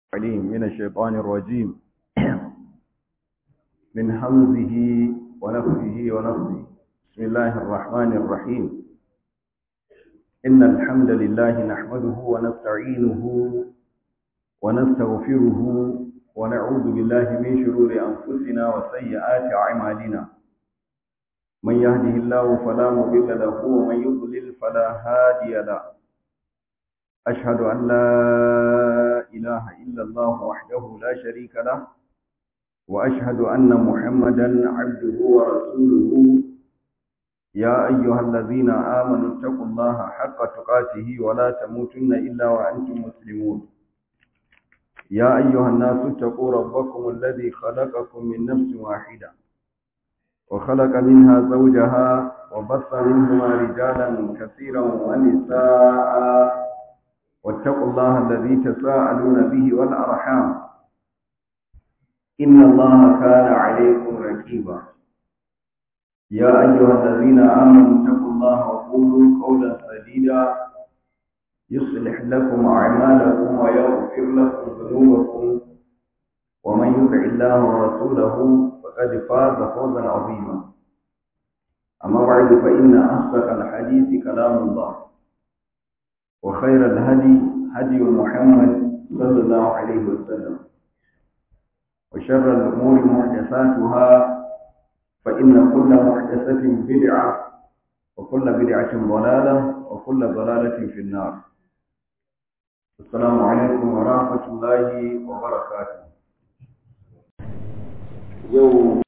عليم من الشيطان الرجيم من همزه ونفخه ونفخه بسم الله الرحمن الرحيم إن الحمد لله نحمده ونستعينه ونستغفره ونعوذ بالله من شرور أنفسنا وسيئات أعمالنا من يهده الله فلا مضل له ومن يضلل فلا هادي له أشهد أن لا إله إلا الله وحده لا شريك له وأشهد أن محمدا عبده ورسوله يا أيها الذين آمنوا اتقوا الله حق تقاته ولا تموتن إلا وأنتم مسلمون يا أيها الناس اتقوا ربكم الذي خلقكم من نفس واحدة وخلق منها زوجها وبث منهما رجالا كثيرا ونساء واتقوا الله الذي تساءلون به والأرحام إن الله كان عليكم ركيبا يا أيها الذين آمنوا اتقوا الله وقولوا قولا سديدا يصلح لكم أعمالكم ويغفر لكم ذنوبكم ومن يطع الله ورسوله فقد فاز فوزا عظيما أما بعد فإن أصدق الحديث كلام الله وخير الهدي هدي محمد صلى الله عليه وسلم وشر الأمور محدثاتها فإن كل محدثة بدعة وكل بدعة ضلالة وكل ضلالة في النار السلام عليكم ورحمة الله وبركاته يوم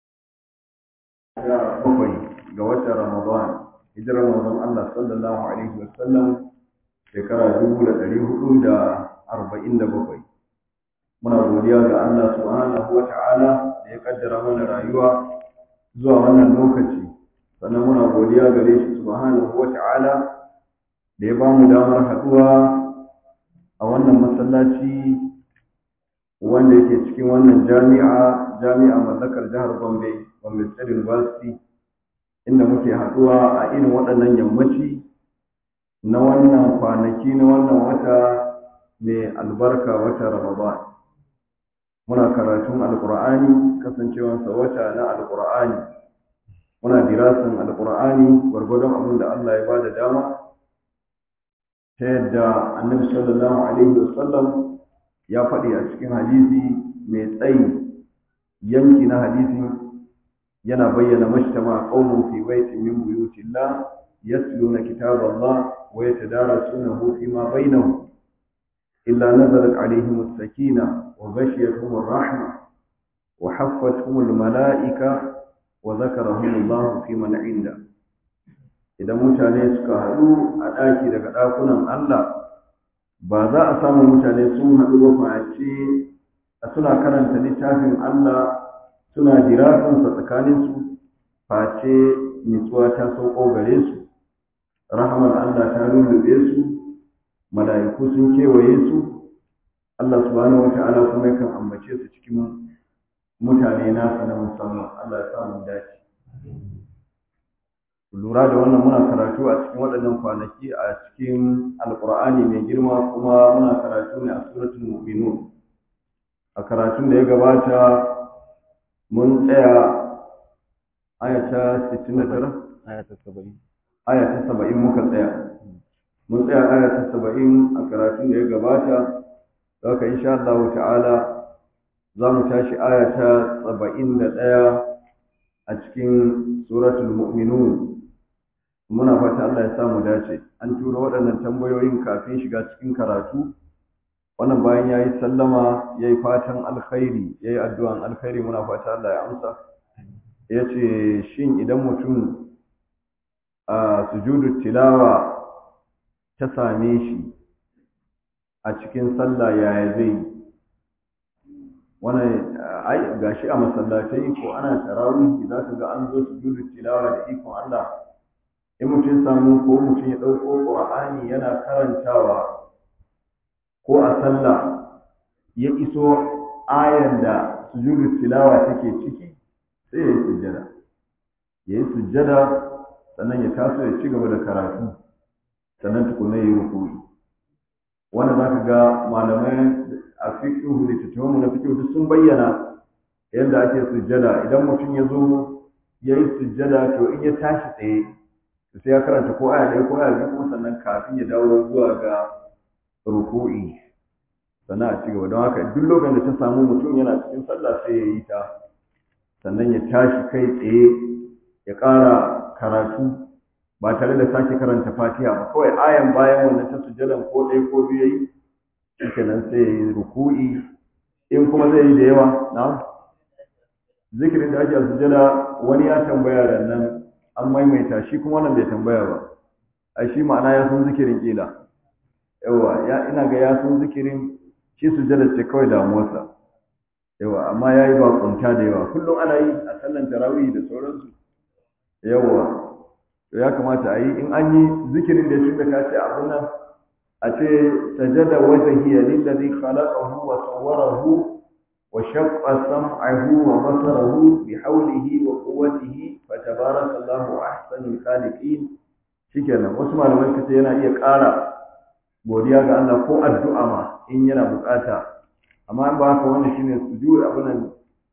bakwai ga watan Ramadan hijirar manzon Allah sallallahu alaihi wasallam shekara dubu da ɗari hudu da arba'in da bakwai muna godiya ga Allah subhanahu wa ta'ala da ya kaddara mana rayuwa zuwa wannan lokaci sannan muna godiya gare shi subhanahu wa ta'ala da ya bamu damar haɗuwa a wannan masallaci wanda yake cikin wannan jami'a jami'a mallakar jihar Gombe Gombe State University inda muke haɗuwa a irin waɗannan yammaci na wannan kwanaki na wannan wata mai albarka wata Ramadan. Muna karatun Alƙur'ani kasancewansa wata na Alƙur'ani. Muna dirasin Alƙur'ani gwargwadon abin da Allah ya ba da dama ta yadda annabi sallallahu alaihi wasallam ya faɗi a cikin hadisi mai tsayi yanki na hadisin yana bayyana mashtama qaumun fi baitin min buyutillah yatluna kitaballah wa yatadarasunahu fima bainahum illa nazalat alaihim as-sakina wa ghashiyatuhum ar-rahma wa haffathum al-mala'ika wa dhakarahum Allah fi man 'inda idan mutane suka haɗu a ɗaki daga ɗakunan Allah ba za a samu mutane sun haɗu ba face suna karanta littafin Allah suna jirafinsa tsakaninsu face nitsuwa ta sauko gare su rahamar Allah ta lullube su mala'iku sun kewaye su Allah subhanahu wata'ala kuma yakan ambace su cikin mutane nasa na musamman Allah ya samu dace lura da wannan muna karatu a cikin waɗannan kwanaki a cikin alƙur'ani mai girma kuma muna karatu ne a suratul mu'minun a karatun da ya gabata mun tsaya ayata 69 ayata 70 ayata 70 muka tsaya mun tsaya ayata 70 a karatun da ya gabata haka insha Allah ta'ala za mu tashi ayata 71 a cikin suratul mu'minun muna fata Allah ya sa mu dace an tura waɗannan tambayoyin kafin shiga cikin karatu wannan bayan ya yi sallama ya yi fatan alkhairi ya yi addu'an alkhairi muna fata Allah ya amsa ya ce shin idan mutum a sujudu tilawa ta same shi a cikin sallah yaya zai wannan ai gashi a masallatai ko ana tarawih za ka ga an zo sujudu tilawa da ikon Allah in mutum samu ko mutum ya ɗauko ƙur'ani yana karantawa ko a sallah ya iso ayan da sujudu tilawa take ciki sai ya yi sujjada ya yi sujjada sannan ya taso ya ci gaba da karatu sannan tukuna ya yi rukuri wanda za ka ga malamai a fiqh fiqh littattafan na fiqh duk sun bayyana yadda ake sujjada idan mutum ya zo ya yi sujjada to in ya tashi tsaye sai ya karanta ko aya ɗaya ko aya biyu kuma sannan kafin ya dawo zuwa ga ruku'i sannan a cigaba don haka duk lokacin da ta samu mutum yana cikin sallah sai ya yi ta sannan ya tashi kai tsaye ya ƙara karatu ba tare da sake karanta fatiha ba kawai ayan bayan wannan ta sujjadan ko ɗaya ko biyu yayi shikenan sai ya yi ruku'i in kuma zai yi da yawa na zikirin da ake sujjada wani ya tambaya da nan an maimaita shi kuma wannan bai tambaya ba ai shi ma'ana ya san zikirin kila yawa ya ina ga ya san zikirin shi sujjada ce kawai damuwarsa yawa amma ya yi bakunta da yawa kullum ana yi a sallan tarawih da sauransu yawa to ya kamata a yi in an yi zikirin da tun da ka ce abin nan a ce sajada wajhiya lillazi khalaqahu wa sawwarahu wa shaqqa sam'ahu wa basarahu bi hawlihi wa quwwatihi fa tabarakallahu ahsanul khaliqin shikenan wasu malamai kace yana iya ƙara godiya ga Allah ko addu'a ma in yana bukata amma ba haka wannan shine sujud abin nan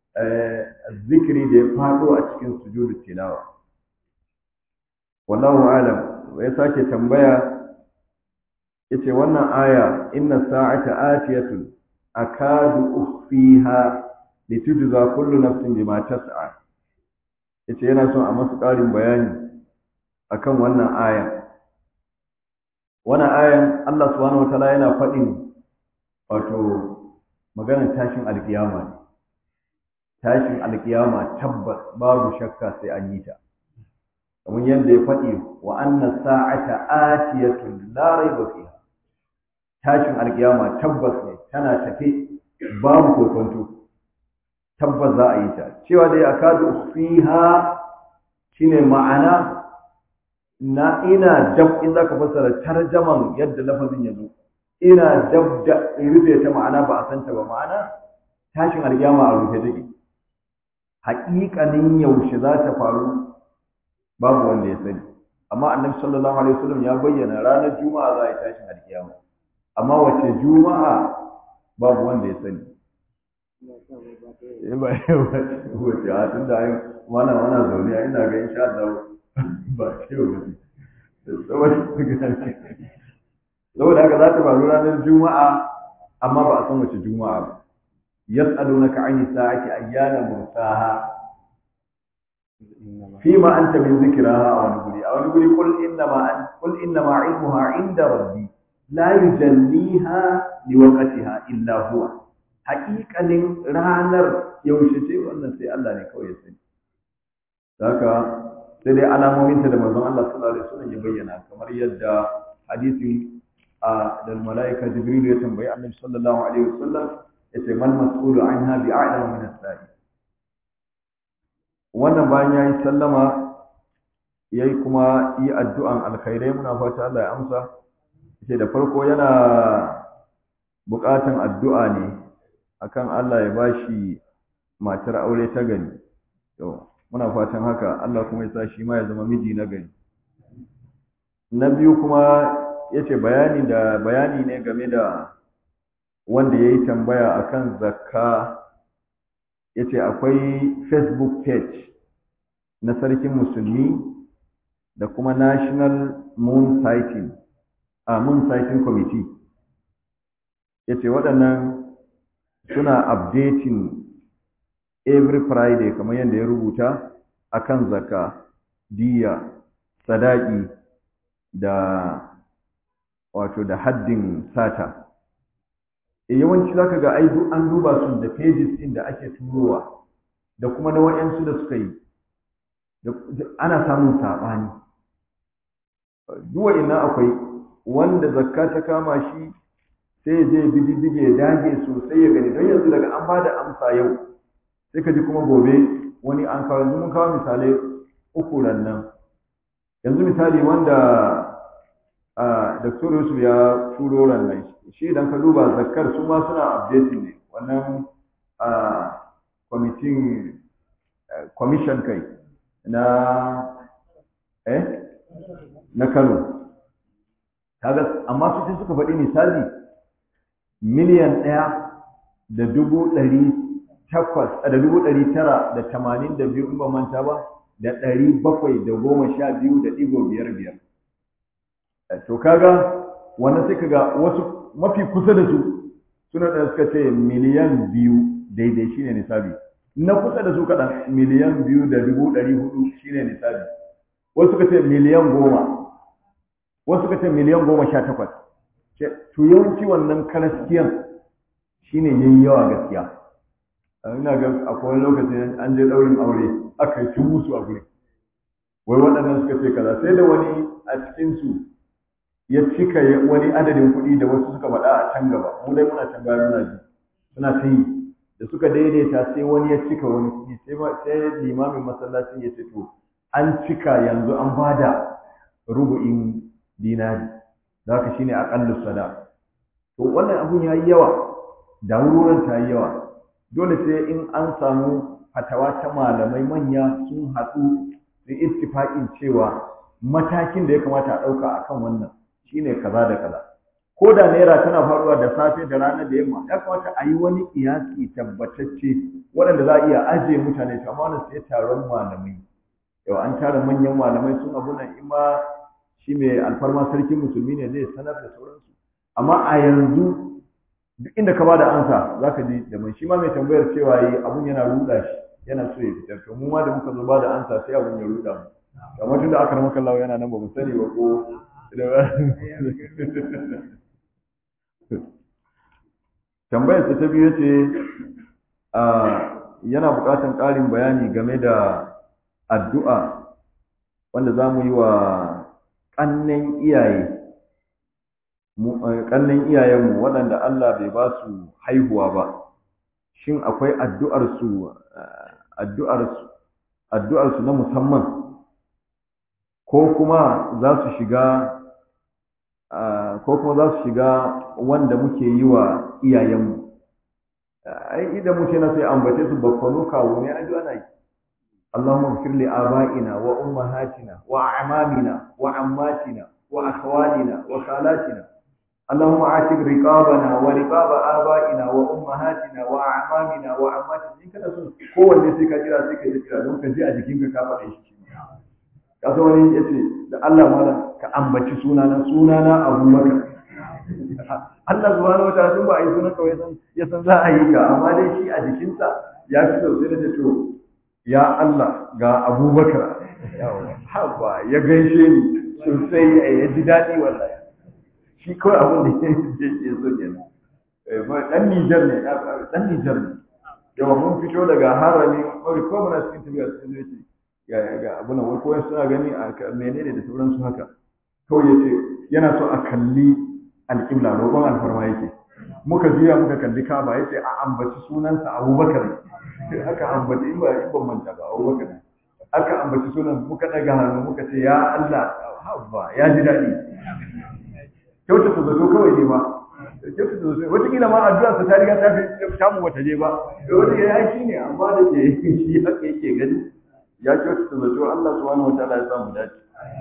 zikiri da ya fado a cikin sujudu tilawa wallahu alam ya sake tambaya yace wannan aya inna sa'ata atiyatun akadu ukhfiha litujza kullu nafsin bima tas'a yace yana son a masu ƙarin bayani akan wannan aya wannan ayan Allah subhanahu wataala yana faɗin wato maganar tashin alkiyama ne tashin alkiyama tabbas babu shakka sai an yi ta kamar yadda ya faɗi wa anna sa'ata atiyatun la raiba fiha tashin alkiyama tabbas ne tana tafe babu kokonto tabbas za a yi ta cewa dai akadu fiha shine ma'ana na ina dab in zaka fassara tarjaman yadda lafazin ya zo ina dab da rufe ta ma'ana ba a santa ba ma'ana tashin alkiyama a rufe take haƙiƙanin yaushe za ta faru babu wanda ya sani amma annabi sallallahu alaihi wasallam ya bayyana ranar juma'a za a yi tashin alkiyama amma wace juma'a babu wanda ya sani eh ba wace a tun da ai mana mana zaune a ina ga insha Allah ba ce ba saboda haka za ta faru ranar juma'a amma ba a san wace juma'a ba yas'alunaka 'ani sa'ati ayyana mursaha فيما أنت من ذكرها أو نقولي أو نقولي قل إنما أن قل إنما علمها عند ربي لا يجليها لوقتها إلا هو حقيقة رانر يوشتي وأن سي الله نكوي يسني ذاك sai dai alamominta da manzon Allah sallallahu alaihi wasallam ya bayyana kamar yadda hadisin a da malaika jibril ya tambayi annabi sallallahu alaihi wasallam yace man mas'ulu anha bi'a'lamu min as-sa'i wannan bayan ya yi sallama ya yi kuma yi addu'an alkhairai muna fata Allah ya amsa ce da farko yana buƙatan addu'a ne akan Allah ya bashi matar aure ta gari to muna fatan haka Allah kuma ya sa shi ma ya zama miji na gari na biyu kuma ya ce bayani da bayani ne game da wanda ya yi tambaya akan zakka ya ce akwai facebook page na sarkin musulmi da kuma national moon sighting a moon sighting committee ya ce waɗannan suna updating every friday kamar yadda ya rubuta akan zaka diya sadaki da wato da haddin sata e yawanci zaka ga ai duk an duba su da pages din da ake turowa da kuma na wayansu da suka yi ana samun sabani duk ina akwai wanda zakka ta kama shi sai ya je bididdige ya dage sosai ya gani don yanzu daga an bada amsa yau sai ka ji kuma gobe wani an kawo yanzu mun kawo misalai uku nan yanzu misali wanda Dr. Yusuf ya turo nan shi idan ka duba zakkar su ma suna updating ne wannan kwamitin commission kai na eh na Kano kaga amma su sai suka faɗi misali miliyan ɗaya da dubu ɗari takwas da dubu ɗari tara da tamanin da biyu in ba manta ba da ɗari bakwai da goma sha biyu da ɗigo biyar biyar to kaga wannan sai kaga wasu mafi kusa da su suna da suka ce miliyan biyu daidai shine nisabi na kusa da su kaɗan miliyan biyu da dubu ɗari hudu shine nisabi wasu suka ce miliyan goma wasu suka ce miliyan goma sha takwas to yawanci wannan karaskiyan shine yayi yawa gaskiya ina ga akwai lokaci an je ɗaurin aure aka yi musu a guri wai waɗannan suka ce kaza sai da wani a cikinsu ya cika wani adadin kuɗi da wasu suka faɗa a can gaba mu dai muna can bayan muna ji suna ta yi da suka daidaita sai wani ya cika wani kuɗi sai limamin masallacin ya ce to an cika yanzu an bada rubu'in dinari da haka shine aqallu sada to wannan abun yayi yawa da wurin ta yi yawa dole sai in an samu fatawa ta malamai manya sun haɗu su ittifaqin cewa matakin da ya kamata a ɗauka akan wannan shine kaza da kaza ko da naira tana faruwa da safe da rana da yamma ya kamata a yi wani kiyasi tabbatacce waɗanda za a iya ajiye mutane to amma wannan sai taron malamai yau an tara manyan malamai sun abu nan in ma shi mai alfarma sarkin musulmi ne zai sanar da sauransu amma a yanzu duk inda ka bada ansa zaka ji da mai shi ma mai tambayar cewa yi abun yana ruda shi yana so ya fitar to mu ma da muka zo bada ansa sai abun ya ruda mu kamar tunda aka rama kallawa yana nan ba mu sani ba ko tambayar ta biyu ce yana buƙatar ƙarin bayani game da addu'a wanda za mu yi wa ƙannen iyaye ƙannen iyayenmu waɗanda Allah bai ba su haihuwa ba shin akwai addu'arsu addu'arsu addu'arsu na musamman ko kuma za su shiga ko kuma za su shiga wanda muke yi wa iyayenmu ai idan muke na sai ambace su bakwano kawo ne addu'a na yi اللهم اغفر لآبائنا وأمهاتنا وأعمامنا وعماتنا وأخوالنا وخالاتنا اللهم عاتق رقابنا ورقاب آبائنا وأمهاتنا وأعمامنا وعماتنا إن كان سن kowanne sai ka kira sai ka kira don ka ji a jikinka ka faɗe shi ka so wani ya ce da Allah malam ka ambaci sunana sunana Abu Bakar Allah subhanahu wa ta'ala tun ba a yi sunan kawai san ya san za a yi ka amma dai shi a jikinsa ya fi sosai da to ya Allah ga abubakar haba ya gaishe ni sosai ya ji daɗi wallahi shi kawai abin da ya so kenan dan Nijar ne dan Nijar ne yawa mun fito daga harami kawai ko muna cikin tafiya sun zai ce ga ga abu na wai suna gani a menene da sauransu haka kawai ya ce yana so a kalli alƙibla roƙon alfarma yake muka juya muka kalli kaba ya ce a ambaci sunansa abubakar aka ambaci in ba in ban manta ba abubakar aka ambaci sunan muka daga hannu muka ce ya Allah habba ya ji daɗi kyautata zato kawai ne ba kyautata zato wataƙila ma addu'a sa ta riga ta fi samu wata je ba wata ya yi ne amma da ke shi haka yake gani ya kyautata zato Allah subhanahu wa ta'ala ya samu dace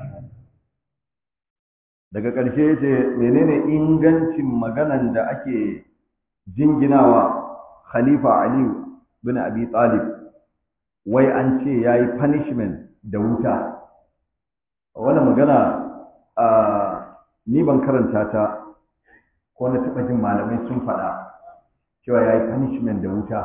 daga ƙarshe ya ce menene ingancin maganan da ake jinginawa khalifa aliyu bin abi talib wai an ce ya yi punishment da wuta wani magana ni ban karanta ta ko na taɓa jin malamai sun faɗa cewa ya yi punishment da wuta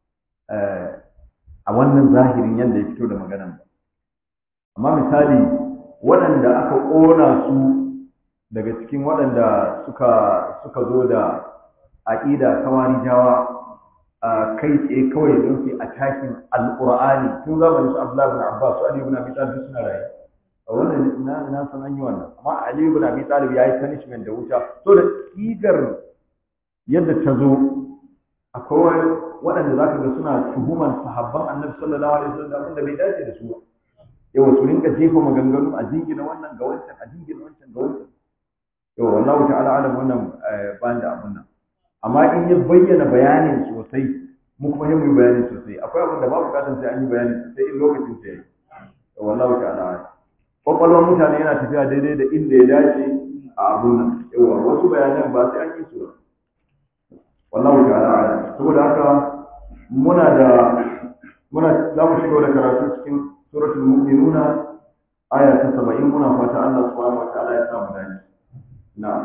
a wannan zahirin yadda ya fito da maganan ba amma misali waɗanda aka ƙona su daga cikin waɗanda suka suka zo da aƙida kawarijawa a kai tsaye kawai don su attacking alƙur'ani tun zamanin su Abdullahi ibn Abbas su Ali ibn Abi Talib suna raye a wannan na na san an yi wannan amma Ali ibn Abi Talib yayi punishment da wuta so da sigar yadda ta zo akwai waɗanda zaka ga suna tuhuman sahabban Annabi sallallahu alaihi wasallam wanda bai dace da su ba yawa su rinka jefa maganganu a jingina wannan ga wancan a jingina wancan ga wancan yawa wallahu ta'ala alam wannan ban da abun nan amma in ya bayyana bayanin sosai mu kuma yi bayani sosai akwai abin da ba bukatar sai an yi bayani sosai in lokacin sai yayi wallahu ta'ala kwakwalwar mutane yana tafiya daidai da inda ya dace a abun nan yawa wasu bayanan ba sai an yi su wallahu ta'ala a'lam saboda haka muna da muna za mu shiga da karatu cikin suratul mu'minuna aya ta 70 muna fata Allah subhanahu wa ta'ala ya samu dace na'am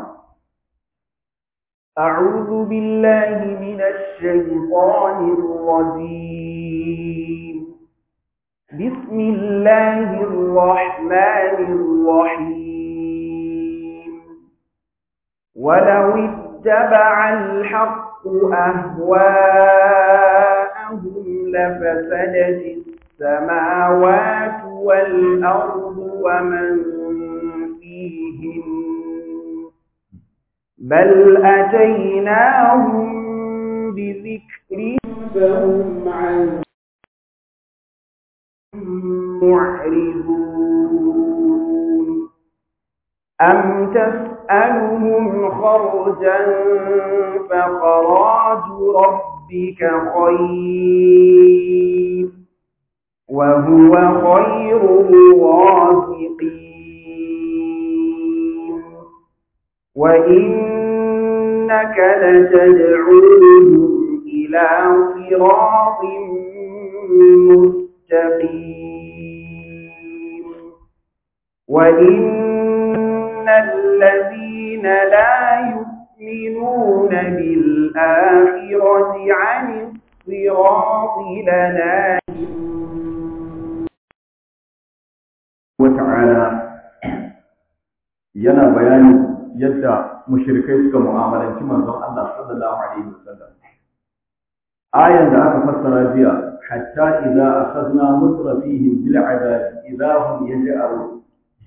أعوذ بالله من الشيطان الرجيم بسم الله الرحمن الرحيم ولو اتبع الحق أهواءهم لفسدت السماوات والأرض ومن فيهن بل أتيناهم بذكر فهم عن معرضون أم تسألهم خرجا فخراج ربك خير وهو خير الرازقين وإنك لتدعوهم إلى صراط مستقيم وإن الذين لا يؤمنون بالآخرة عن الصراط لناهون وتعالى yana bayani yadda mushrikai suka mu'amalanci manzon Allah sallallahu alaihi wasallam ayan da aka fassara jiya hatta idza akhadna mutrafihim bil adab idza hum yaj'alun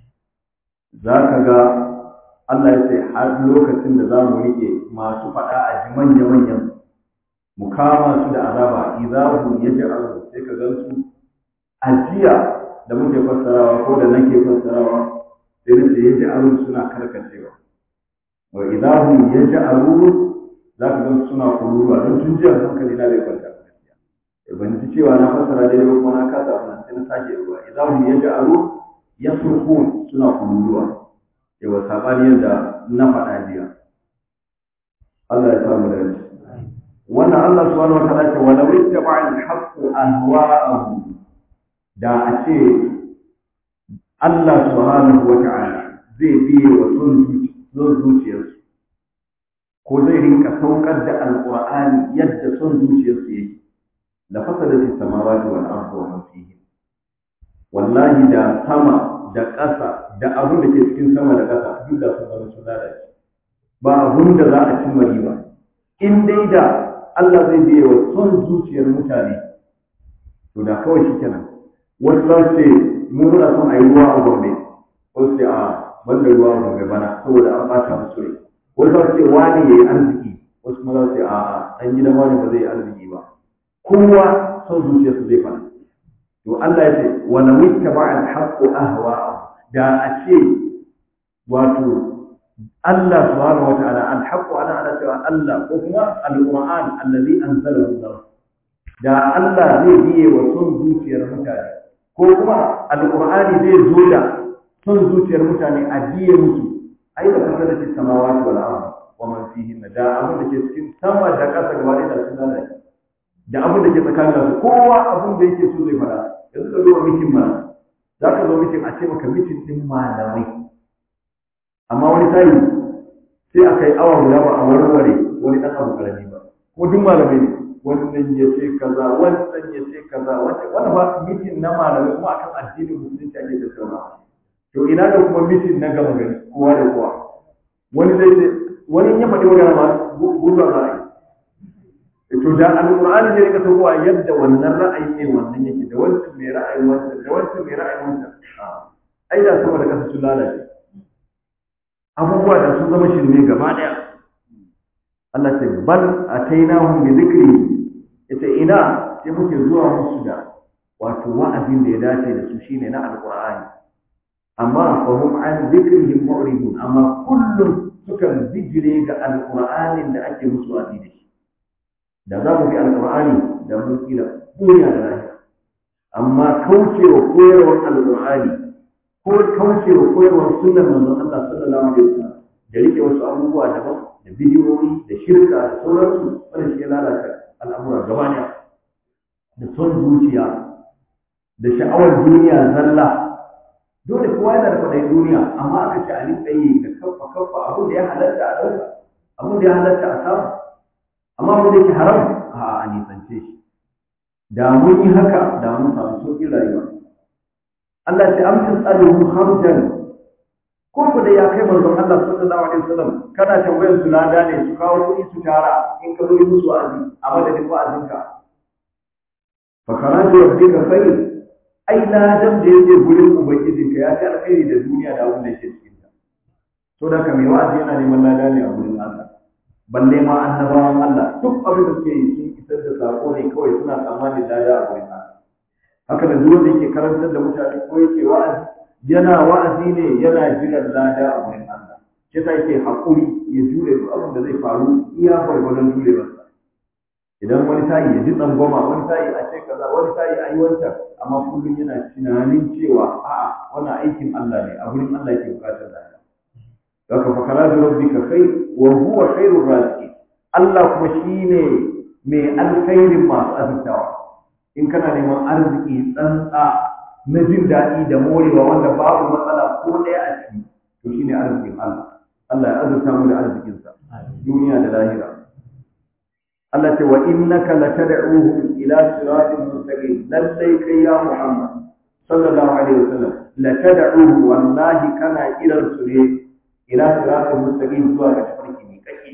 zaka ga Allah ya ce har lokacin da za mu rike masu faɗa a ji manya manyan mu kama su da azaba idza hum yaj'alun sai ka gansu ajiya da muke fassarawa ko da nake fassarawa sai na ce yaj'alun suna karkacewa wa idahum yaj'alun za ka ga suna kururuwa don tun jiya hankali na bai kwanta gaskiya ban ji cewa na fassara dai ba kuma na kasa wannan sai na sake ruwa idahum yaj'alun yasrukun suna kururuwa yawa sabani yadda na faɗa jiya Allah ya samu da wannan Allah subhanahu wa ta'ala ce wala wittaba al-haqqu ahwa'ahum da a ce Allah subhanahu wa ta'ala zai biye wa son zuciyarsu ko zai rinka saukar da alqur'ani yadda son zuciyarsu yake la fasadati samawati wal ardu wa man fihi wallahi da sama da ƙasa da abin da ke cikin sama da ƙasa duk da sun zama sun lalace ba abin da za a cimma riba in dai da Allah zai biye wa son zuciyar mutane to da kawai shi kenan wasu za su ce mu muna son a yi ruwa a gombe wasu ce a banda ruwa a gombe bana saboda an ɓata musu rai wasu za su ce wani ya yi arziki wasu kuma za su ce a ɗan gidan wani ba zai yi arziki ba kowa son zuciyarsa zai fara to Allah ya ce wa la wittaba al haqqu ahwa da a ce wato Allah subhanahu wa ta'ala al haqqu ana ana cewa Allah ko kuma al qur'an allazi anzalahu Allah da Allah zai biye wa son zuciyar mutane ko kuma al qur'ani zai zo da son zuciyar mutane a biye musu ai da kasar da samawati wal ard wa man fihin da abin da ke cikin sama da ƙasa gaba da sun lalace da abin da ke tsakanin su kowa abin da yake so zai fara yanzu ka zo mitin ma za ka zo mitin a ce maka mitin din malamai amma wani tayi sai a kai awa guda ba a warware wani dan abu karami ba ko duk malamai ne wannan ya ce kaza wannan ya ce kaza wannan ba mitin na malamai kuma akan addinin musulunci ake tattaunawa to ina da kuma mitin na gama gari kowa da kowa wani zai ce wani ya faɗi magana ma gurba za a yi to da alqur'ani zai rika saukowa yadda wannan ra'ayi ne wannan yake da wancan mai ra'ayi wancan da wancan mai ra'ayi wancan ai da sama da kasa sun lalace abubuwa da sun zama shirme gaba daya Allah ce bal atainahum bi dhikri yace ina sai muke zuwa musu da wato wa'azin da ya dace da su shine na alqur'ani amma fa hum an dhikrihim mu'ridun amma kullum sukan bijire ga alqur'anin da ake musu wa'azi da shi da za mu bi alƙur'ani da mun kila duniya da lahira amma kaucewa koyarwar alƙur'ani ko kaucewa koyarwar sunnar manzon Allah sallallahu alaihi wasallam da rike wasu abubuwa daban da bidiyoyi da shirka da sauransu wannan shi ya lalata al'amura gaba ɗaya da son zuciya da sha'awar duniya zalla dole kowa yana da kwaɗayin duniya amma aka ce a rinka yi da kaffa kaffa abin da ya halatta a ɗauka abin da ya halatta a samu amma abin da yake haram a a nisance shi da mun yi haka da mun samu sauƙin rayuwa Allah ce amsin tsarin harjan ko ku da ya kai manzon Allah sallallahu alaihi wasallam kana tambayar su lada ne su kawo kuɗi su tara in ka zo yi musu wa'azi a madadin wa'azinka fa karatu rabbika khayr ai ladan da yake gurin ubangijinka ya fi alkhairi da duniya da abin da yake cikin ta to da ka mai wa'azi yana neman lada ne a gurin Allah balle ma annabawan Allah duk abin da suke yi sun isar da sako ne kawai suna tsammanin lada a gurin Allah haka da duk wanda yake karantar da mutane ko yake wa'azi yana wa'azi ne yana jiran lada a gurin Allah shi ta yake haƙuri ya jure duk abin da zai faru iya gwargwadon jurewarsa idan wani tayi ya ji tsangwama wani tayi a ce kaza wani tayi a yi wancan amma kullum yana tunanin cewa a'a wannan aikin Allah ne a gurin Allah yake bukatar lada Daga fakara da rabbika khair wa huwa khairur raziqin Allah kuma shine mai alkhairin masu azurtawa in kana neman arziki tsantsa na jin daɗi da morewa wanda babu matsala ko ɗaya a ciki to shine arzikin Allah Allah ya azurta mu da arzikinsa duniya da lahira Allah ce wa innaka latad'uhum ila siratin mustaqim lallai kai ya Muhammad sallallahu alaihi wasallam latad'uhu wallahi kana kiran su ne ila siratin mustaqim zuwa ga tafarki mai kake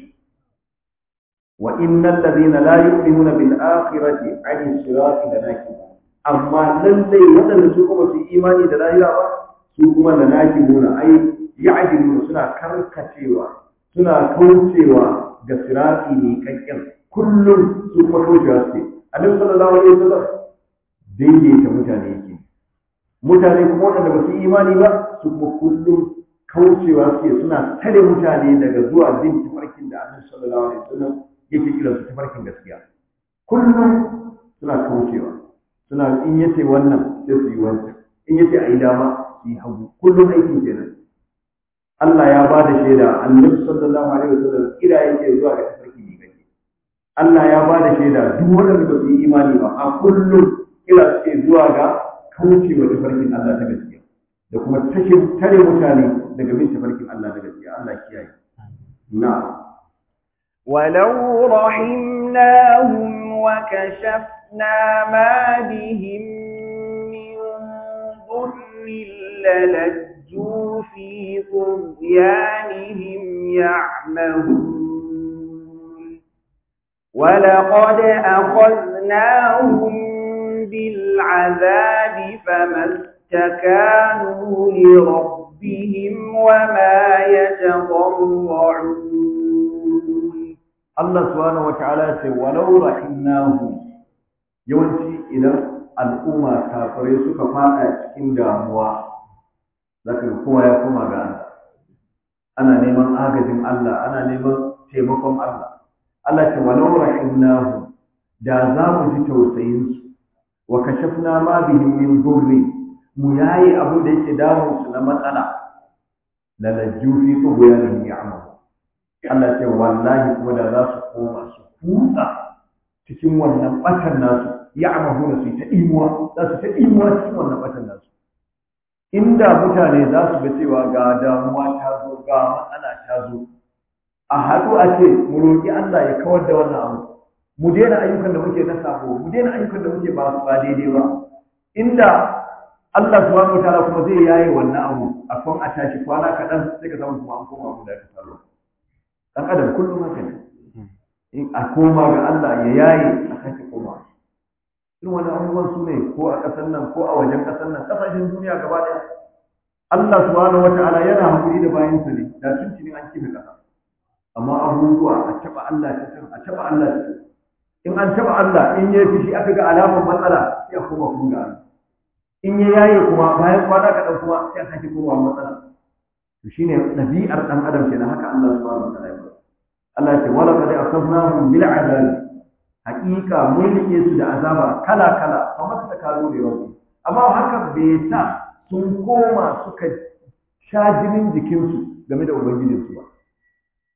wa innal ladina la yu'minuna bil akhirati 'ani sirati lanakibun amma lallai waɗanda su kuma su imani da lahira ba su kuma da naki nuna ai ya'diluna suna karkacewa suna kaucewa ga sirati ne kakkin kullum su kuma kaucewa suke annabi sallallahu alaihi wasallam daidaita mutane yake mutane kuma waɗanda ba su imani ba su kuma kullum kaucewa suke suna tare mutane daga zuwa bin tafarkin da annabi sallallahu alaihi wasallam yake kiransu tafarkin gaskiya kullum suna kaucewa suna in yace wannan sai su yi wancan in yace a yi dama su yi hagu kullum aikin kenan Allah ya ba da shaida annabi sallallahu alaihi wasallam kira yake zuwa ga tafarki ne gani Allah ya ba da shaida duk wanda ba su yi imani ba a kullum kira suke zuwa ga kaucewa tafarkin Allah ta gaskiya da kuma tashin tare mutane daga bin tafarkin Allah na gaskiya Allah kiyaye na'am ولو رحمناهم وكشفنا ما بهم من ضر للجوا في طغيانهم يعمهون ولقد أخذناهم بالعذاب فما استكانوا لربهم وما يتضرعون Allah subhanahu wata'ala ce walau rahimnahu yawanci idan al'umma kafirai suka fada cikin damuwa zaka ga kowa ya koma ga Allah ana neman agajin Allah ana neman taimakon Allah Allah ce walau rahimnahu da za mu ji tausayin su wa kashafna ma bihim min dhurri mu yayi abin da yake damun su na matsala la lajju fi tughyanihim ya'mahu Allah ce wallahi kuma da za su koma su kutsa cikin wannan batan nasu ya amahu da su ta imuwa za su ta imuwa cikin wannan batan nasu inda mutane za su ga cewa ga damuwa ta zo ga matsala ta zo a haɗu a ce mu roƙi Allah ya kawar da wannan abu mu daina ayyukan da muke na sabo mu daina ayyukan da muke ba ba daidai ba inda Allah subhanahu wataala kuma zai yaye wannan abu a kan a tashi kwana kaɗan sai ka samu kuma an koma abu da ka tsaro dan adam kullum haka ne in a koma ga Allah ya yaye a sake koma irin wani abubuwan su ne ko a ƙasar nan ko a wajen ƙasar nan ƙasashen duniya gaba ɗaya Allah subhanahu wata'ala yana hakuri da bayansa ne da sun cini an kife ƙasa amma abubuwa a taɓa Allah ta can a taɓa Allah ta can in an taɓa Allah in ya fi aka ga alamar matsala sai a koma kuma ga Allah in ya yaye kuma bayan kwana kaɗan kuma sai a sake komawa matsala to shine ɗabi'ar ɗan adam kenan haka Allah subhanahu wataala ya Allah ya ce wala qad akhadnahum bil azab haqiqa mun rike su da azaba kala kala kamar ta kalo da yawa amma haka bai sa sun koma suka sha jinin jikinsu game da ubangijinsu ba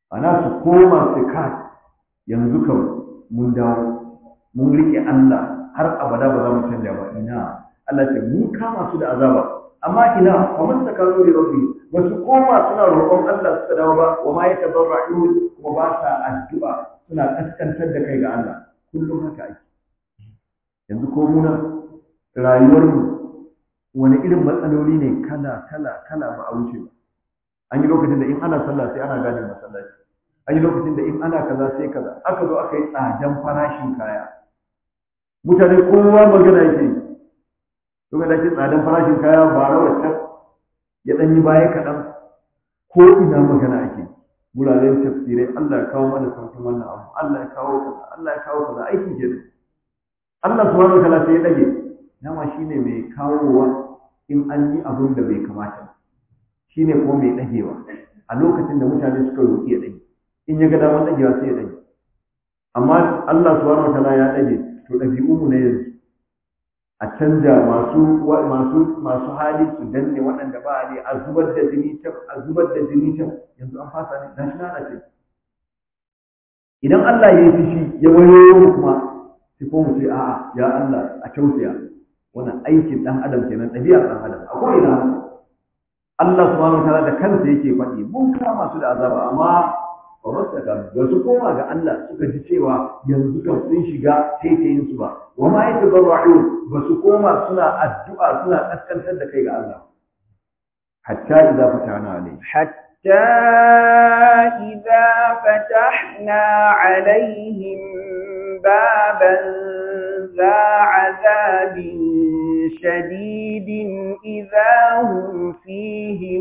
ana su koma su ka yanzu kan mun dawo mun riƙe Allah har abada ba za mu canja ba ina Allah ce mun kama su da azaba amma ina wa man takaru li rabbi ba su koma suna roƙon Allah suka dawo ba wa ma yatabarra'un kuma ba sa addu'a suna kaskantar da kai ga Allah kullum haka ake yanzu ko muna rayuwar mu wani irin matsaloli ne kala kala kala ba a wuce ba an yi lokacin da in ana sallah sai ana gane masallaci an yi lokacin da in ana kaza sai kaza aka zo aka yi tsadan farashin kaya mutane kowa magana yake yi lokacin da ake tsadan farashin kaya ba rawar can ya ɗan yi baya kaɗan ko ina magana ake wuraren tafsirai Allah ya kawo mana sauƙin wannan abu Allah ya kawo kaza Allah ya kawo kaza aiki ke Allah subhanahu wa ta'ala sai ya dage dama shine mai kawowa in an yi abin da bai kamata shine ko mai dagewa a lokacin da mutane suka roƙi ya dage in ya ga damar dagewa sai ya dage amma Allah subhanahu wa ta'ala ya dage to ɗabi'u mu na yanzu a canja masu masu masu hali su danne waɗanda ba hali a zubar da jini can a zubar da jini can yanzu an fasa ne gashi na ce idan Allah ya yi fushi ya wayo mu kuma sai ko mu ce a'a ya Allah a tausaya wannan aikin dan adam kenan ɗabi'ar dan adam a ko'ina Allah subhanahu wataala da kansa yake faɗi mun kama su da azaba amma ba wasu ka ba su koma ga Allah suka ji cewa yanzu kan sun shiga taitayin su ba wa ma yatabarra'un ba su koma suna addu'a suna kaskantar da kai ga Allah hatta idza fatana alayhi حتى إذا فتحنا عليهم بابا ذا عذاب شديد إذا هم فيه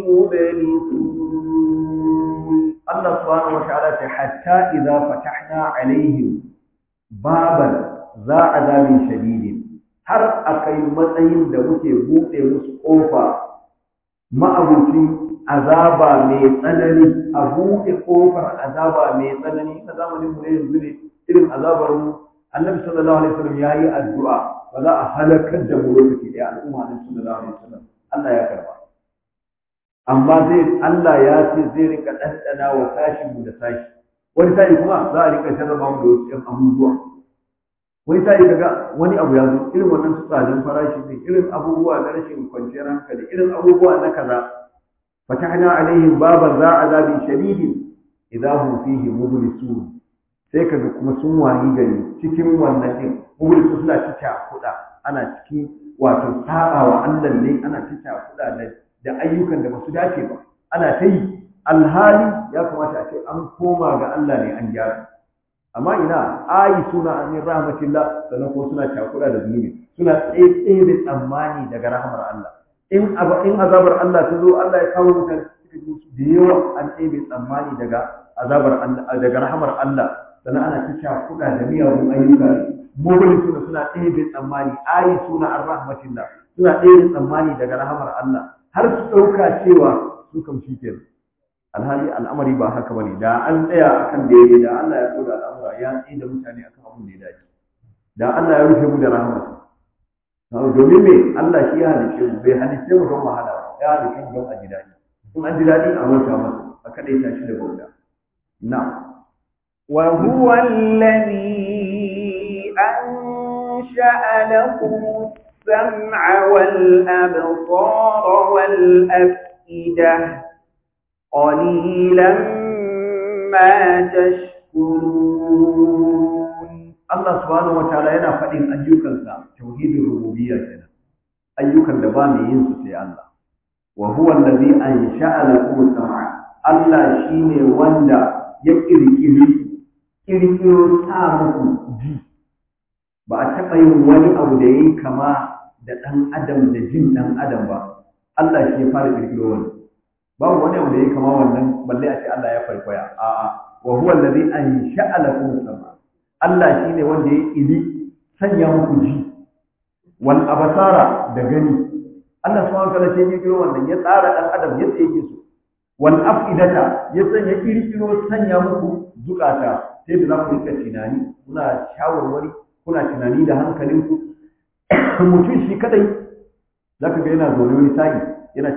مبلسون الله سبحانه وتعالى حتى إذا فتحنا عليهم بابا ذا عذاب شديد har akai matsayin da muke buɗe musu ƙofa ma'abucin azaba mai tsanani a buɗe ƙofar azaba mai tsanani na zamanin mu ne yanzu ne irin azabar mu annabi sallallahu alaihi wasallam yayi addu'a ba za a halakar da mu lokaci ɗaya al'umma annabi sallallahu alaihi wasallam Allah ya karba amma zai Allah ya ce zai rika ɗanɗana wa sashin mu da sashi wani sa'i kuma za a rika jarraba mu da wasu ƴan abubuwa wani sa'i kaga wani abu ya zo irin wannan tsadan farashi ne irin abubuwa na rashin kwanciyar hankali irin abubuwa na kaza فتحنا عليهم بابا ذا عذاب شديد إذا هم فيه مبلسون sai kaga kuma sun wayi gari cikin wannan din mublisu suna cikin kuɗa ana cikin wato saba wa Allah ne ana cikin kuɗa da da ayyukan da basu dace ba ana ta yi alhali ya kamata a ce an koma ga Allah ne an gyara amma ina ayi suna amin rahmatillah sannan ko suna cakuɗa da zunubi suna tsaye da tsammani daga rahmar Allah in in azabar Allah ta zo Allah ya kawo mutane suka ji su da yawa an ɗebe tsammani daga azabar Allah daga rahamar Allah sannan ana ta sha kuɗa da miyagun ayyuka mugun suna suna ɗebe tsammani ayi suna ar-rahmatillah suna ɗebe tsammani daga rahamar Allah har su ɗauka cewa su kam shi kenan alhali al'amari ba haka bane da an tsaya akan da yake da Allah ya koda al'amura ya tsaye da mutane akan abin da ya dace da Allah ya rufe mu da rahmarsa domin me Allah shi ya halice mu bai halice mu don wahala ya halice mu don a ji daɗi in an ji daɗi a mota masa a kaɗai ta shi da bauta na وهو الذي أنشأ لكم السمع والأبصار والأفئدة قليلا ما تشكرون Allah subhanahu wataala yana faɗin ayyukansa tauhidin rububiyya kenan ayyukan da ba mai yin su sai Allah wa huwa allazi ansha'a lakum sam'a Allah shine wanda ya kirkiri kirkiro sa muku ji ba a taɓa yin wani abu da yayi kama da ɗan adam da jin ɗan adam ba Allah shi ya fara kirkiro wani babu wani abu da yayi kama wannan balle a ce Allah ya farkwaya a'a wa huwa allazi ansha'a lakum sam'a Allah shi ne wanda ya ƙiri sanya muku ji wal abasara da gani Allah subhanahu wa ta'ala sai ya kiro wannan ya tsara dan adam yadda yake so wal afidata ya sanya kirkiro sanya muku zukata sai da za ku rika tunani kuna shawarwari kuna tunani da hankalinku mutum shi kadai zaka ga yana zaune wani sa'i yana tuna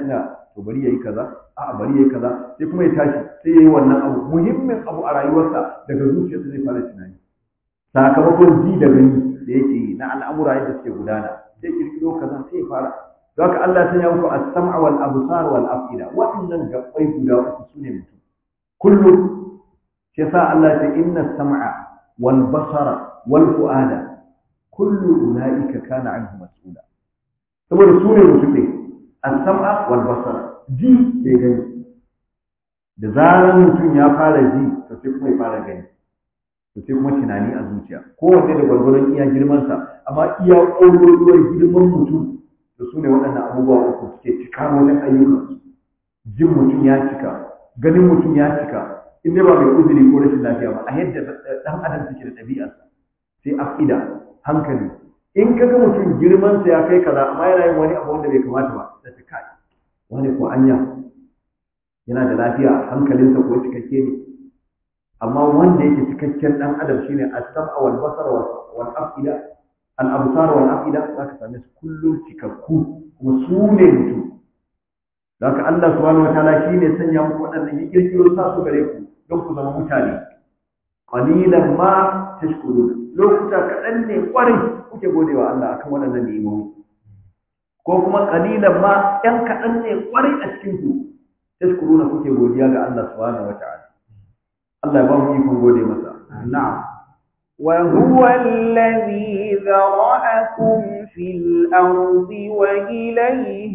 to bari yayi kaza a bari yayi kaza sai kuma ya tashi sai yayi wannan abu muhimmin abu a rayuwarsa daga zuciyarsa zai fara tunani sakamakon ji da gani da yake yi na al'amura yadda suke gudana sai kirkiro kaza sai ya fara don haka Allah ya muku as-sam'a wal absar wal afida waɗannan gabbai guda uku sune mutum kullum shi yasa Allah ya inna as-sam'a wal basara wal fu'ada kullu ulaika kana anhu mas'ula saboda su ne mutum ne as-sam'a wal basara ji da gani da zaran mutum ya fara ji to sai kuma ya fara gani to sai kuma tunani a zuciya kowanne da gwargwaron iya girmansa amma iya ƙololuwar girman mutum da su ne waɗannan abubuwa uku suke cika wajen ayyukansu jin mutum ya cika ganin mutum ya cika in dai ba mai uzuri ko rashin lafiya ba a yadda ɗan adam suke da ɗabi'arsa sai afida hankali in ka ga mutum girmansa ya kai kaza amma yana yin wani abu wanda bai kamata ba da ta kai wani ko anya yana da lafiya hankalinsa ko cikakke ne amma wanda yake cikakken dan adam shine as-sam'a wal basar wal afida al absar wal afida zaka same su kullum cikakku kuma su ne mutum zaka Allah subhanahu wataala shine sanya muku waɗannan ya kirkiro sa su gare ku don ku zama mutane qalilan ma tashkurun lokuta kaɗan ne kwarai kuke godewa Allah akan waɗannan ni'imomi ko kuma qalilan ma ƴan kaɗan ne kwarai a cikin ku tashkuruna kuke godiya ga Allah subhanahu wataala Allah ya ba mu ikon gode masa. Na'am. وهو الذي ذرأكم في الأرض وإليه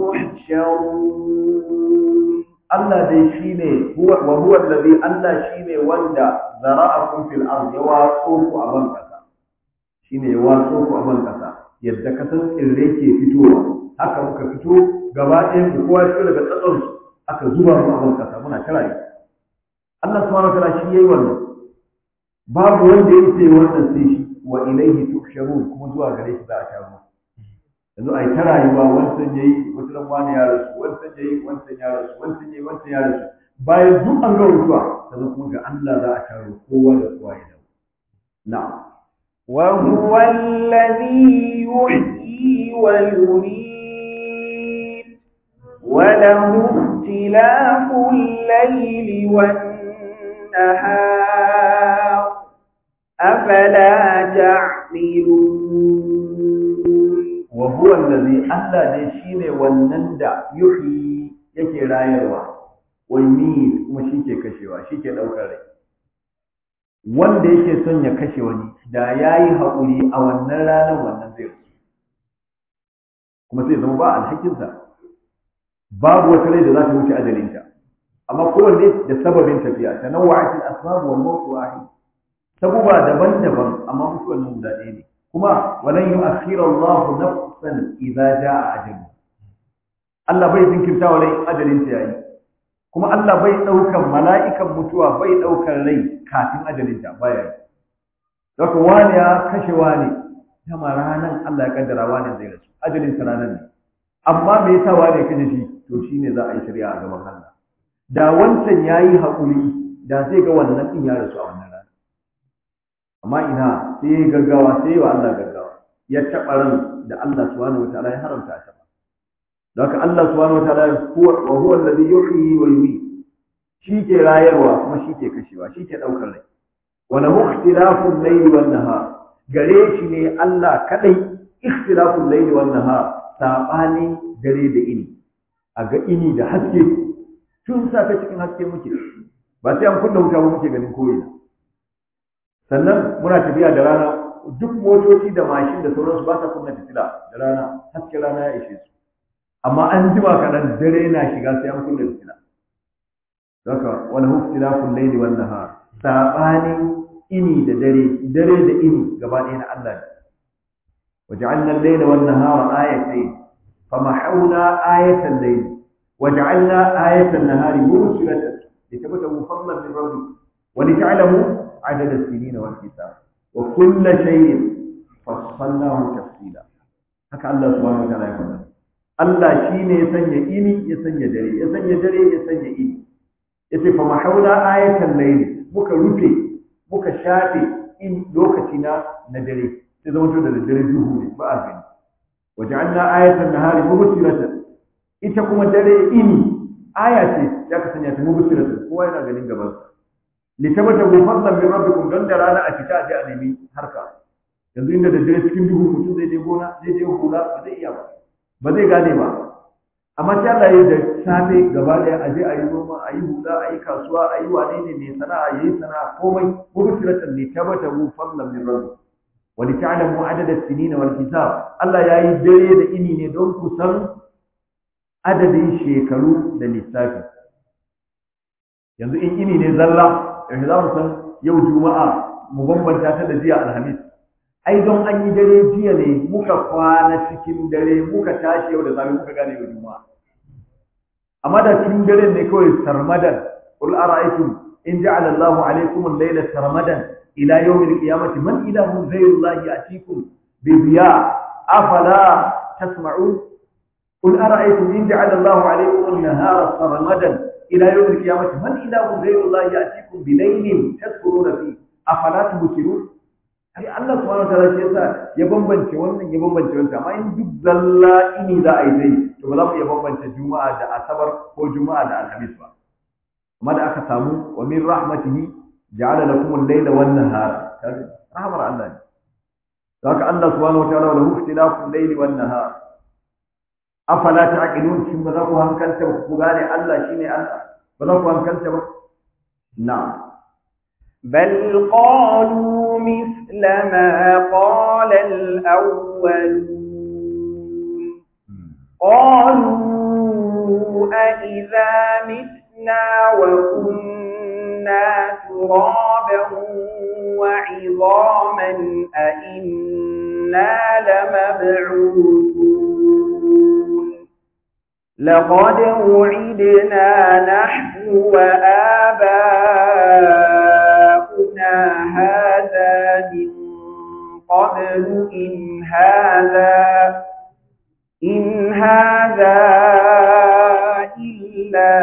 تحشرون Allah dai shine huwa wa huwa allazi Allah shine wanda zara'akum fil ard ya watso ku a ban kasa shine ya watso ku a ban kasa yadda kasan tsirrai ke fitowa haka muka fito gaba ɗayan ku kowa fito daga tsatson aka zuba mu a ban kasa muna ta rayuwa Allah subhanahu wa ta'ala shi yayi wannan babu wanda ya ce wannan sai shi wa ilaihi tuhsharun kuma zuwa gare shi za a taru yanzu ai ta rayuwa wancan yayi wata ran wani ya rasu wancan yayi wancan ya rasu wancan yayi wancan ya rasu bayan duk an ga mutuwa sannan kuma ga Allah za a taru kowa da kowa ya dawo na'am وهو الذي يحيي ويميت وله اختلاف الليل والنهار أفلا تعقلون وهو الذي Allah ne shine wannan da yuhyi yake rayarwa wa yumit kuma shike kashewa shike daukar rai wanda yake son ya kashe wani da yayi haƙuri a wannan ranar wannan zai rasu kuma sai zama ba alhakinsa babu wata rai da za ta wuce ajalinta amma kowanne da sababin tafiya tanawwa'at al-asbab wal mawt wahid sabuba daban-daban amma mutuwar nan guda ɗaya ne kuma walan yu'akhiru Allahu nafsan idza jaa ajalu Allah bai jinkirta wa rai ajalin ta yayi kuma Allah bai daukan mala'ikan mutuwa bai daukan rai kafin ajalin ta baya yi Daga wani ya kashe wani dama ranan Allah ya kaddara wani zai rasu ajalin sa ranan ne amma me yasa wani ya kashe shi to shine za a yi shari'a a gaban Allah da wancan yayi haƙuri da zai ga wannan din ya rasu a wannan rana amma ina sai ya gaggawa sai wa Allah gaggawa ya taɓa ran da Allah subhanahu wataala ya haramta ta don haka Allah subhanahu wataala huwa wa huwa alladhi yuhyi wa yumiit shi ke rayarwa kuma shi ke kashewa shi ke ɗaukar rai wa lahu ikhtilafu al-layli wan nahar gare shi ne Allah kadai ikhtilafu al-layli wan nahar sabanin dare da ini a ga ini da haske tun safe cikin haske muke ba sai an kunna wuta ba muke ganin koyi sannan muna tafiya da rana duk motoci da mashin da sauransu ba sa kunna fitila da rana haske rana ya ishe su amma an jima kaɗan dare na shiga sai an kunna fitila Zaka wani huktilafun laili wan nahar sabanin ini da dare dare da ini gaba ɗaya na Allah ne وجعلنا الليل والنهار آيتين فمحونا آية الليل وجعلنا آية النهار مبصرة لتبتغوا فضلا من ربكم ولتعلموا عدد السنين والحساب وكل شيء فصلناه تفصيلا haka Allah subhanahu wataala ya faɗa Allah shine ya sanya ini ya sanya dare ya sanya dare ya sanya ini yace fa mahawla ayatan layl muka rufe muka shafe in lokaci na na dare sai zama to da dare duhu ne ba a gani waja'alna ayatan nahari mubsiratan ita kuma dare ini aya ce ya ka sanya ta mubsiratu kowa yana ganin gaban sa litabata bu fadlan min rabbikum don da rana a fita a je a nemi harka yanzu inda da dare cikin duhu mutum zai je gona zai je hula ba zai iya ba ba zai gane ba amma sai Allah ya da safe gaba daya a je a yi noma a yi hula a yi kasuwa a yi wane ne mai sana'a ya yi sana'a komai mubsiratan litabata bu fadlan min rabbikum wa lita'lamu adada as-sinina wal hisab Allah ya yi dare da ini ne don ku san adadin shekaru da lissafi yanzu in ini ne zalla yanzu za mu san yau juma'a mu bambanta ta da jiya alhamis ai don an yi dare jiya ne muka kwana cikin dare muka tashi yau da safe muka gane yau juma'a amma da cikin dare ne kawai sarmadan qul ara'aytum in ja'ala Allahu alaykum al-layla sarmadan ila yawm al-qiyamati man ilahun ghayru Allah ya'tikum bi diya afala tasma'un قل أرأيتم إن جعل الله عليكم النهار سرمدا إلى يوم القيامة من إله غير الله يأتيكم بليل تذكرون فيه أفلا تبصرون ai Allah subhanahu wataala shi yasa ya bambance wannan ya bambance wannan amma in duk zalla ini za a yi dai to ba za mu iya bambance juma'a da asabar ko juma'a da alhamis ba amma da aka samu wa min rahmatihi ja'ala lakum al-layla wan nahara rahmar Allah ne haka Allah subhanahu wataala wa lahu ikhtilafu al-layli wan nahar afala ta'qilun shin ba za ku hankalta ba ku gane Allah shine Allah ba za ku hankalta ba na'am بل قالوا مثل ما قال الأولون قالوا أئذا متنا وكنا ترابا وعظاما أئنا لمبعوثون لقد وعدنا نحن وآباؤنا هذا من قبل إن هذا إن هذا إلا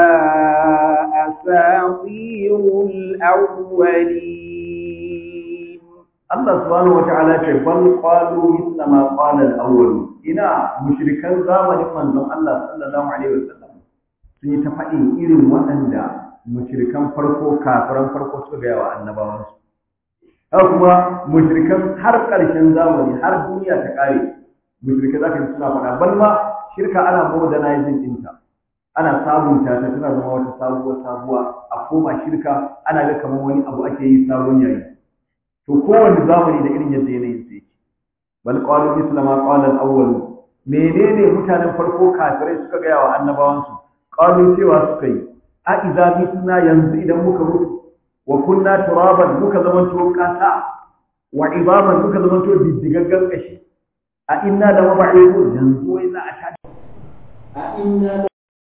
أساطير الأولين Allah subhanahu wata'ala ce bal qalu mithla ma qala al-awwal ina mushrikan zamanin manzon Allah sallallahu alaihi wasallam sun yi ta faɗin irin waɗanda mushrikan farko kafiran farko suka gaya wa annabawan su haka kuma mushrikan har ƙarshen zamani har duniya ta ƙare mushrikai zaka ji suna faɗa bal ma shirka ana modernizing ɗinta ana sabunta ta tana zama wata sabuwar sabuwa a koma shirka ana ga kamar wani abu ake yi sabon yayi to kowane zamani da irin yadda yanayin sa yake bal qalu misla ma qala al awwal menene mutanen farko kafirai suka gaya wa annabawan su qalu cewa suka yi a idza mitna yanzu idan muka mutu wa kunna turaban muka zamanto kasa wa ibaban muka zamanto diddigaggan kashi a inna da mab'ithun yanzu wai za a tashi a inna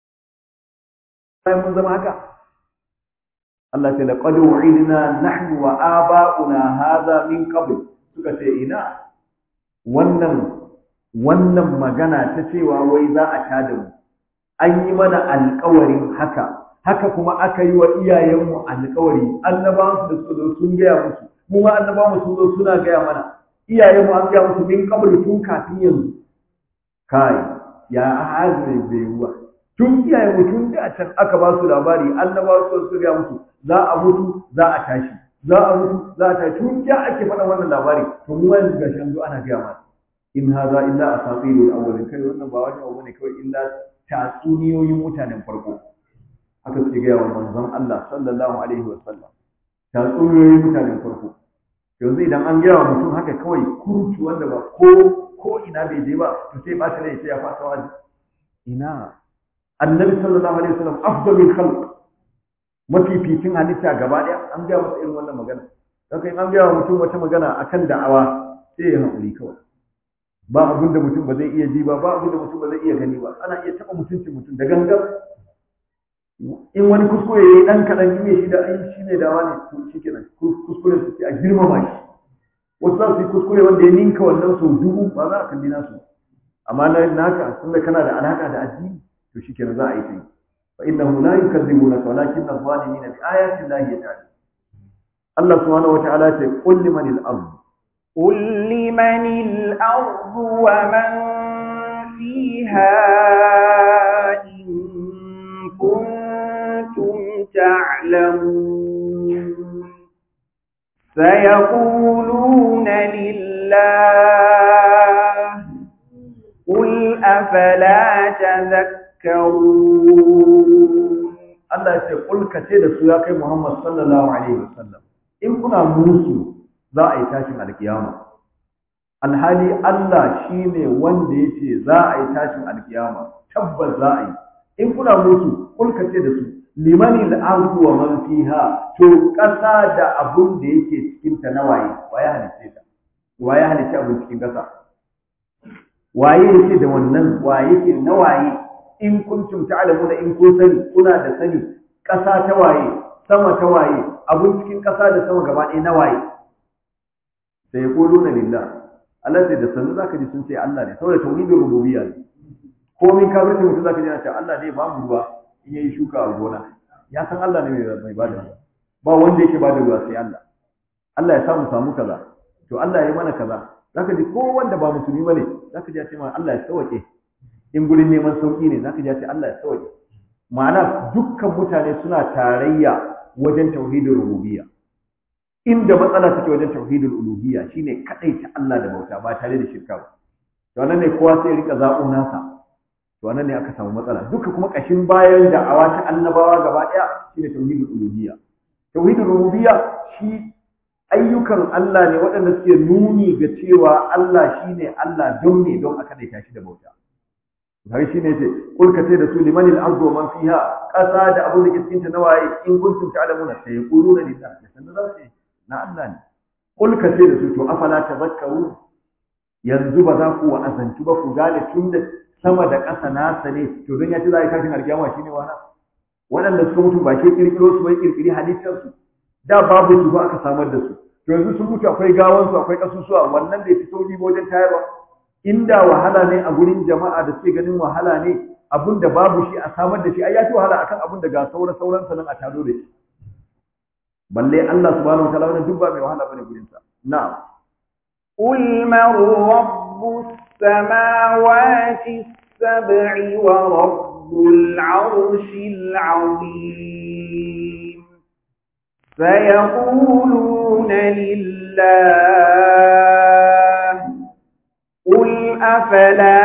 da mun zama haka Allah ce da qad wa'idna nahnu wa aba'una hadha min qabl suka ce ina wannan wannan magana ta cewa wai za a tada mu an yi mana alƙawarin haka haka kuma aka yi wa iyayenmu alƙawari annabawan su da suka zo sun gaya musu mu ma annabawan sun zo suna gaya mana iyayenmu an gaya musu min qabl tun kafin yanzu kai ya hazin bai ruwa tun iyayenmu tun da can aka ba su labari annabawa su su gaya musu za a mutu za a tashi za a mutu za a tashi tun ya ake faɗa wannan labari to mu yanzu gashi an zo ana gaya mana in haza illa asatirul awwalin kai wannan ba wani abu ne kawai illa tatsuniyoyin mutanen farko haka suke gaya wa manzon Allah sallallahu alaihi wa sallam tatsuniyoyin mutanen farko yanzu idan an gaya wa mutum haka kawai kurci wanda ba ko ko ina bai je ba to sai ba shi rai sai ya fasa waje ina annabi sallallahu alaihi wasallam afdalul khalq mafificin halitta gaba daya an gaya masa irin wannan magana haka in an gaya wa mutum wata magana akan da'awa sai ya haƙuri kawai ba abin da mutum ba zai iya ji ba ba abin da mutum ba zai iya gani ba ana iya taɓa mutuncin mutum da gangan in wani kuskure ya yi ɗan kaɗan in shi da ai shi ne dawa ne to shi kenan kuskuren su sai a girmama shi wasu za su yi kuskure wanda ya ninka wannan sau dubu ba za a kalli nasu amma na naka tunda kana da alaka da addini to shikenan za a yi sai fa innahu la yukadzibunaka walakin adh-dhalimina bi ayati llahi yajhadun Allah subhanahu wa ta'ala ce qul liman al-ard قل لمن الأرض ومن فيها تعلمون سيقولون لله قل أفلا تذكرون Allah ya ce kulka ce da su ya kai Muhammad sallallahu alaihi wasallam in kuna musu za a yi tashin alkiyama alhali Allah shine wanda yace za a yi tashin alkiyama tabbas za a yi in kuna musu kulka ce da su limani al-ardu wa man fiha to kasa da abun da yake cikin ta nawaye waye halice ta waye halice abun cikin kasa waye yake da wannan waye yake nawaye in kuntum ta'lamuna in kun sani kuna da sani ƙasa ta waye sama ta waye abun cikin ƙasa da sama gaba ɗaya na waye sai ya kolo na lillah Allah sai da sanu zaka ji sun ce Allah ne saboda tauhidin rububiyya ne komin kafirci mutum zaka ji yana cewa Allah ne ba mu ruwa in yayi shuka a gona ya san Allah ne mai bada ruwa ba wanda yake bada ruwa sai Allah Allah ya samu samu kaza to Allah ya yi mana kaza zaka ji ko wanda ba musulmi bane zaka ji ya ce ma Allah ya sauke in gurin neman sauki ne zaka ji ya ce Allah ya sauke ma'ana dukkan mutane suna tarayya wajen tauhidin rububiyya inda matsala take wajen tauhidul uluhiyya shine kadaita Allah da bauta ba tare da shirka ba to nan ne kowa sai ya rika zabo nasa to nan ne aka samu matsala duka kuma kashin bayan da'awa ta annabawa gaba daya shine tauhidul uluhiyya tauhidul rububiyya shi ayyukan Allah ne waɗanda suke nuni ga cewa Allah shine Allah don ne don aka daita shi da bauta har shi ne ce kulka ce da su liman al-ardu man fiha ƙasa da abin da ke cikin ta nawaye in kuntum ta'lamuna sai yaquluna lillah da sanin za su na Allah ne kulka ce da su to afala tazakkaru yanzu ba za ku wa'azantu ba ku gane tun da sama da ƙasa nasa ne to don ya ce za a yi tashin alkiyama shine wana waɗanda suka mutu ba ke kirkiro su bai kirkiri halittar su da babu su ba aka samar da su to yanzu sun mutu akwai gawansu akwai kasusuwa wannan bai fi sauki ba wajen tayarwa inda wahala ne a gurin jama'a da suke ganin wahala ne abin da babu shi a samar da shi ai ya fi wahala akan abin da ga saura sauran sanan a taro da shi balle Allah subhanahu wataala wannan duk ba mai wahala bane gurin sa na'am قل من رب السماوات السبع ورب العرش العظيم سيقولون لله قل أفلا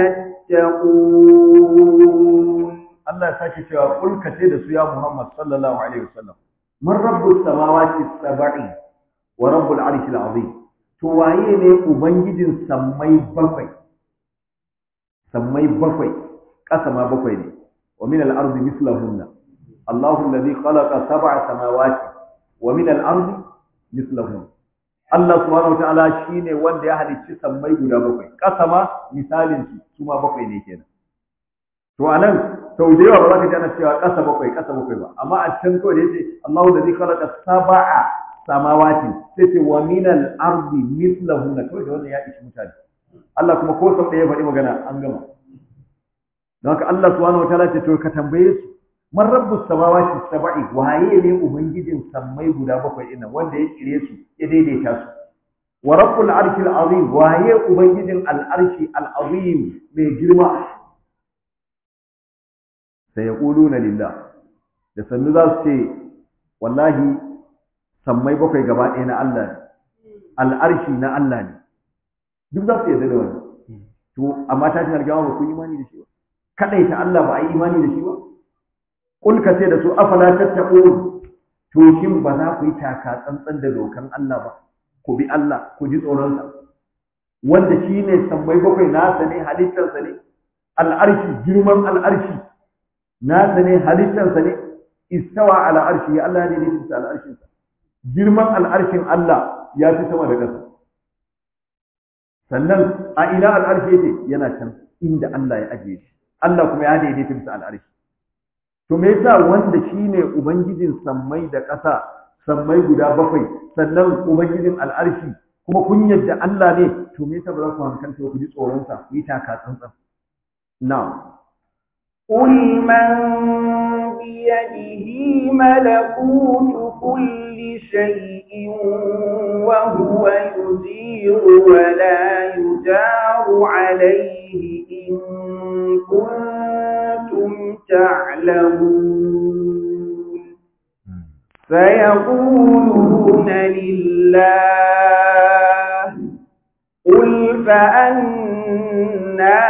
تتقون Allah ya sake cewa kul ka ce da su ya Muhammad sallallahu alaihi wasallam man rabbus samawati sab'i wa rabbul arshil azim to waye ne ubangijin sammai bakwai sammai bakwai ƙasa ma bakwai ne wa min al-ardi mislahunna Allahu alladhi khalaqa sab'a samawati wa min al-ardi mislahunna Allah subhanahu wataala shine wanda ya halicci sammai guda bakwai ƙasa ma misalin su su ma bakwai ne kenan to anan sau da yawa ba za ka ji ana cewa ƙasa bakwai ƙasa bakwai ba amma a can kawai da yace Allahu alladhi khalaqa sab'a samawati sai ce wa min al-ardi mislahunna kawai da wannan ya ishi mutane Allah kuma ko sau ɗaya faɗi magana an gama don haka Allah subhanahu wataala ce to ka tambaye su man rabbus samawati sab'i waye ne ubangijin sammai guda bakwai ɗin wanda ya kire su ya daidaita su wa rabbul arshil azim waye ubangijin al-arshi al-azim mai girma sai ya na lillah da sannu za su ce wallahi sammai bakwai gaba ɗaya na Allah ne al'arshi na Allah ne duk za su yarda da wani to amma tashin alƙiyama ba ku yi imani da shi ba kadai ta Allah ba a yi imani da shi ba kul ka ce da su afala tattaqun to shin ba za ku yi taka tsantsan da dokan Allah ba ku bi Allah ku ji tsoron sa wanda shine sammai bakwai nasa ne halittarsa ne al'arshi girman al'arshi nasa ne halittarsa ne istawa ala arshi ya Allah ne ne bisa al'arshinsa girman al'arshin Allah ya fi sama da ƙasa sannan a ina al'arshi yake yana can inda Allah ya ajiye shi Allah kuma ya daidaita bisa al'arshi to me yasa wanda shine ubangijin sammai da ƙasa sammai guda bakwai sannan ubangijin al'arshi kuma kun yadda Allah ne to me yasa ba za ku hankalta ku ji tsoron sa ku yi taka tsantsan na'am قل من بيده ملكوت كل شيء وهو يجير ولا يجار عليه إن كنتم تعلمون سيقولون لله قل فأنا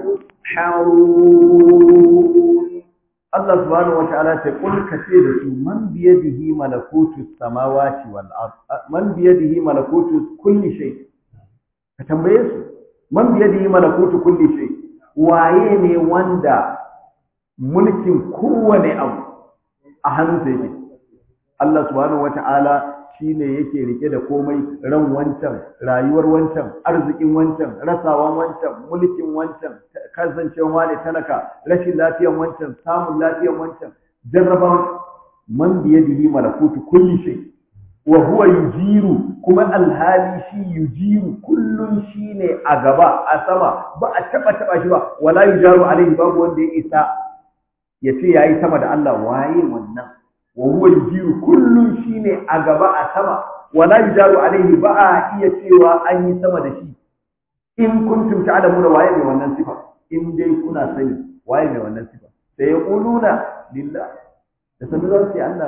تسحرون Allah subhanahu wata'ala ce kul kace da su man biyadihi malakutu samawati wal ard man biyadihi malakutu kulli shay ka tambaye su man biyadihi malakutu kulli shay waye ne wanda mulkin kowane abu a hannunsa yake Allah subhanahu wata'ala shine yake rike da komai ran wancan rayuwar wancan arzikin wancan rasawan wancan mulkin wancan kasancewa wani talaka rashin lafiyan wancan samun lafiyan wancan jarrabawan man biyadihi malakutu kulli shay wa huwa yujiru kuma alhali shi yujiru kullun shine a gaba a sama ba a taba taba shi ba wala yujaru alaihi babu wanda ya isa ya ce yayi sama da Allah waye wannan wa huwa yujiru kullun shine a gaba a sama wala yujaru alaihi ba a iya cewa an yi sama da shi in kuntum ta'lamuna waye mai wannan sifa in dai kuna sani waye mai wannan sifa sai ya quluna lillah da sanin za su yi Allah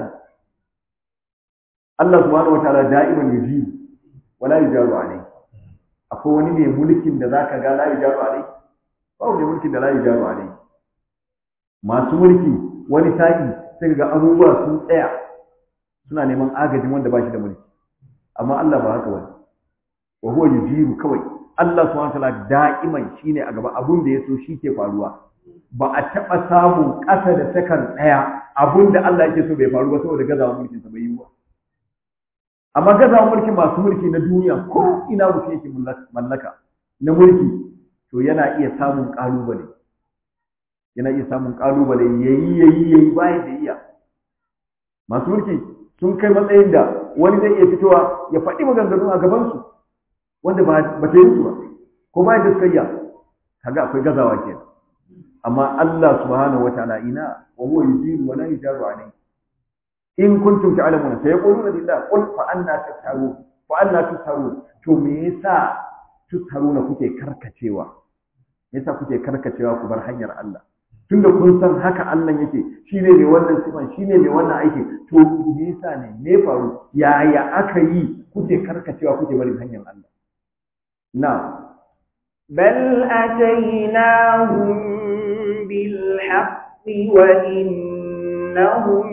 Allah subhanahu wataala da'iman yujiru wala yujaru alaihi akwai wani mai mulkin da zaka ga la yujaru alaihi ba wani mulkin da la yujaru alaihi masu mulki wani sa'i sai ga abubuwa sun tsaya suna neman agajin wanda ba shi da mulki amma Allah ba haka bane wa huwa yujiru kawai Allah subhanahu wataala da'iman shine a gaba abun da yaso shi ke faruwa ba a taba samun ƙasa da sakan ɗaya abun da Allah yake so bai faru ba saboda gazawa mulkin sa bai yi ba amma gazawa mulkin masu mulki na duniya ko ina mutum yake mallaka na mulki to yana iya samun ƙalubale yana iya samun kalubale yayi yayi yayi bayan da iya masu mulki sun kai matsayin da wani zai iya fitowa ya faɗi maganganu a gaban su wanda ba ba ta yi su ba ko ba da suka kaga akwai gazawa ke amma Allah subhanahu wataala ina wa huwa yujiru wa la yujaru alayhi in kuntum ta'lamuna sayaquluna lillah qul fa anna tasharun fa anna tusharun to me yasa tusharuna kuke karkacewa yasa kuke karkacewa ku bar hanyar Allah tunda kun san haka Allah yake shine mai wannan sifan shine mai wannan aiki to me yasa ne me faru yaya aka yi kuke karkacewa kuke barin hanyar Allah na بل أتيناهم بالحق وإنهم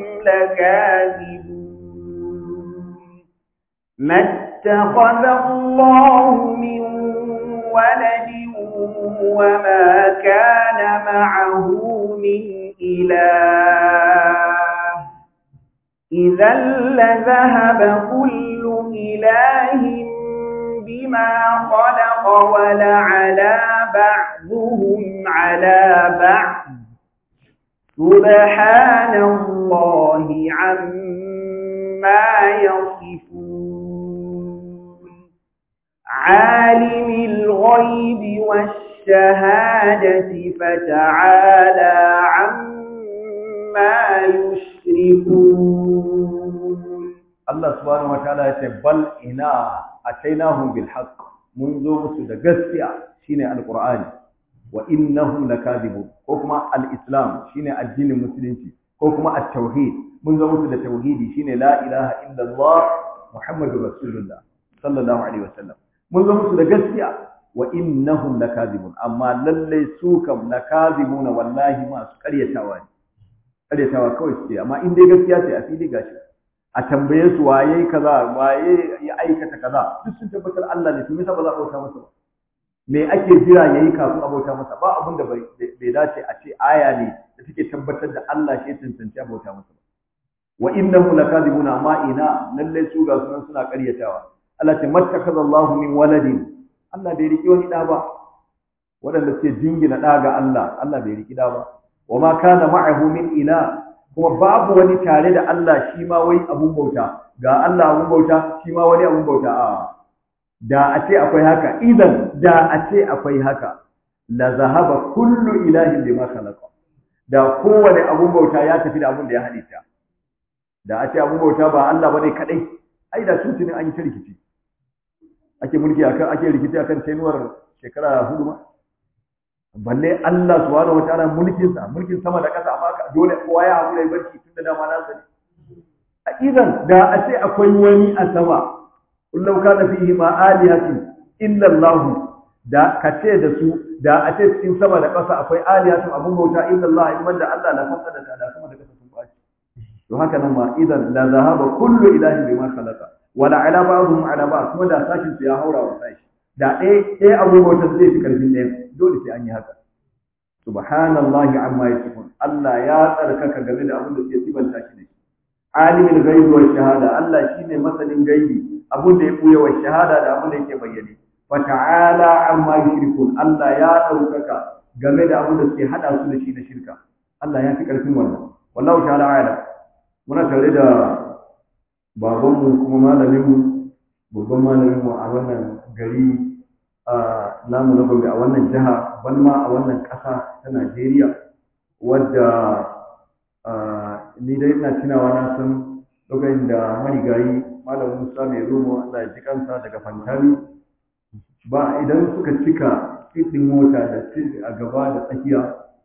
لكاذبون ما اتخذ الله من ولد وما كان معه من إله إذا لذهب كل إله بما خلق ولعلى بعضهم على بعض سبحان الله عما يصفون عالم الغيب والشهادة فتعالى عما يشركون Allah subhanahu wataala yace bal ina atainahum bil haqq mun zo musu da gaskiya shine alqur'ani wa innahum lakadibun ko kuma al-islam shine addinin musulunci ko kuma at-tauhid mun zo musu da tauhidi shine la ilaha illallah muhammadur rasulullah sallallahu alaihi wasallam mun zo musu da gaskiya wa innahum lakadibun amma lalle su kam lakadibuna wallahi ma su karyatawa ne karyatawa kawai suke amma in dai gaskiya ce a fili gashi a tambaye su waye kaza waye ya aikata kaza duk sun tabbatar Allah ne to me yasa ba za a bauta masa ba me ake jira yayi kafin a bauta masa ba abin da bai dace a ce aya ne da take tabbatar da Allah shi tantance a bauta masa ba wa innahu lakadibuna ma ina lalle su ga sunan suna karyatawa Allah ce mattakaza Allah min waladin Allah bai riki wani da ba waɗanda suke jingina ɗa ga Allah Allah bai riki da ba wa ma kana ma'ahu min ila kuma babu wani tare da Allah shi ma wai abun bauta ga Allah abun bauta shi ma wani abun bauta a da a ce akwai haka idan da a ce akwai haka la zahaba kullu ilahin bima khalaqa da kowane abun bauta ya tafi da abun da ya halitta da a ce abun bauta ba Allah bane kadai ai da sun tuni an yi ta rikici ake mulki akan ake rikici akan tenuwar shekara hudu ma balle Allah subhanahu wataala mulkin sa mulkin sama da ƙasa amma dole kowa ya hakura ya barci tunda dama na sani idan da a ce akwai wani a sama kullau kana fihi ma alihatin illa Allah da ka ce da su da a ce cikin sama da ƙasa akwai alihatun abun bauta illa Allah in banda Allah la fasada ta da sama da ƙasa sun baci to haka nan ma idan la zahaba kullu ilahin bima khalaqa wala ala ba'dhum ala ba'd kuma da sashin su ya haura wa sashi da ɗaya ɗaya abun bauta zai fi karfin ɗaya dole sai an yi haka subhanallahi amma yasifun Allah ya tsarkaka game da abin da suke sibanta shi da shi alimul ghaibi wa shahada Allah shine masanin gaibi abin da ya buya wa shahada da abin da yake bayyane fa ta'ala amma yushrikun Allah ya daukaka game da abin da suke hada su da shi da shirka Allah ya fi karfin wannan wallahu ta'ala ala muna tare da babanmu kuma malaminmu babban malaminmu a wannan gari a namu na Gombe a wannan jiha ban ma a wannan ƙasa ta Najeriya wadda ni dai ina tunawa na san lokacin da marigayi malam Musa mai romo Allah ya ji kansa daga Fantami ba idan suka cika ɗin mota da a gaba da tsakiya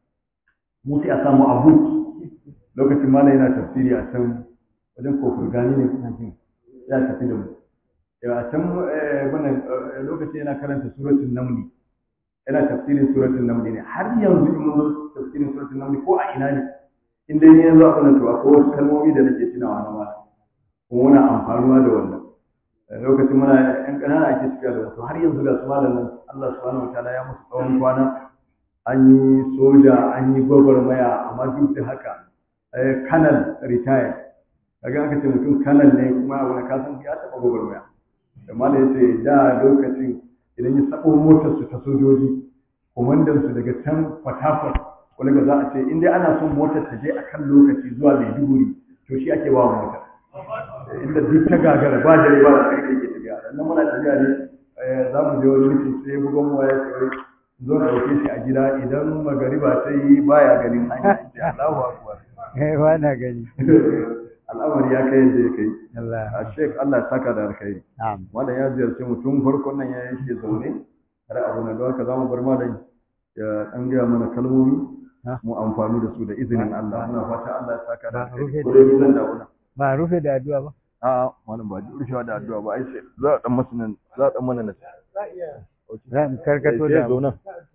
mu sai a samu abu lokacin malam yana tafsiri a can wajen kofar gani ne kuna jin ya tafi da mu a can wannan lokacin yana karanta suratul namli yana tafsirin suratul namli ne har yanzu in mun zo tafsirin suratul namli ko a ina ne in dai ni yanzu a wannan to akwai wasu kalmomi da nake tunawa na mala kuma muna amfanuwa da wannan lokacin muna yan ƙanana ake tafiya da mutum har yanzu ga su malamin Allah subhanahu wataala ya musu tsawon kwana an yi soja an yi gwagwarmaya amma duk da haka kanal retired kaga aka ce mutum kanal ne kuma wani kasan ya taɓa gwagwarmaya da malam ya ce da lokacin idan ya sabo motar su ta sojoji komandan su daga can fatafat wani ga za a ce in dai ana son motar ta je akan lokaci zuwa Maiduguri to shi ake ba motar inda duk ta gagara ba dare ba da kai ke tafiya nan muna tafiya ne za mu je wani mutum sai bugon mu ya ce wai zo na dauke shi a gida idan magariba ta yi baya ganin hanya ce Allahu akbar eh ba na gani al'amari ya kai yadda ya kai Allah a shek Allah ya saka da alkhairi na'am malam ya ziyarci mu tun farkon nan ya yake zaune har abu na don haka za mu bar malam ya dan gaya mana kalmomi Ha? mu amfani da su da izinin Allah muna fata Allah ya saka da Ba rufe alkhairi ko da- dai zan dawo nan ba rufe da addu'a ba a'a malam ba rufewa da addu'a ba ai sai za a dan masu nan za a dan mana nan za mu karkato sai da ya zauna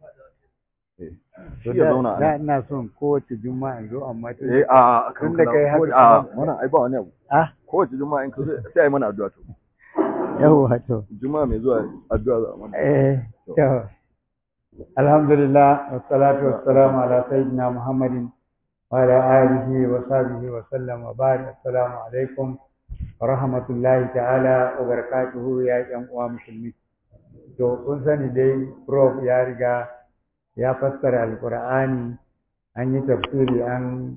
eh To shi ya da- zauna a da nan ina son kowace juma'a in zo amma to eh a a kan Tun da kai haka a kuma- wannan ai ba wani abu ah kowace juma'a in ka zo sai ai mana addu'a to yawa to juma'a mai zuwa addu'a za a mana eh to alhamdulillah wassalatu wassalamu ala sayyidina muhammadin wa ala alihi wa sahbihi wa sallam wa barik assalamu alaikum wa rahmatullahi ta'ala wa barakatuhu ya yan uwa musulmi to kun sani dai prof ya riga ya fassara alqur'ani an yi tafsiri an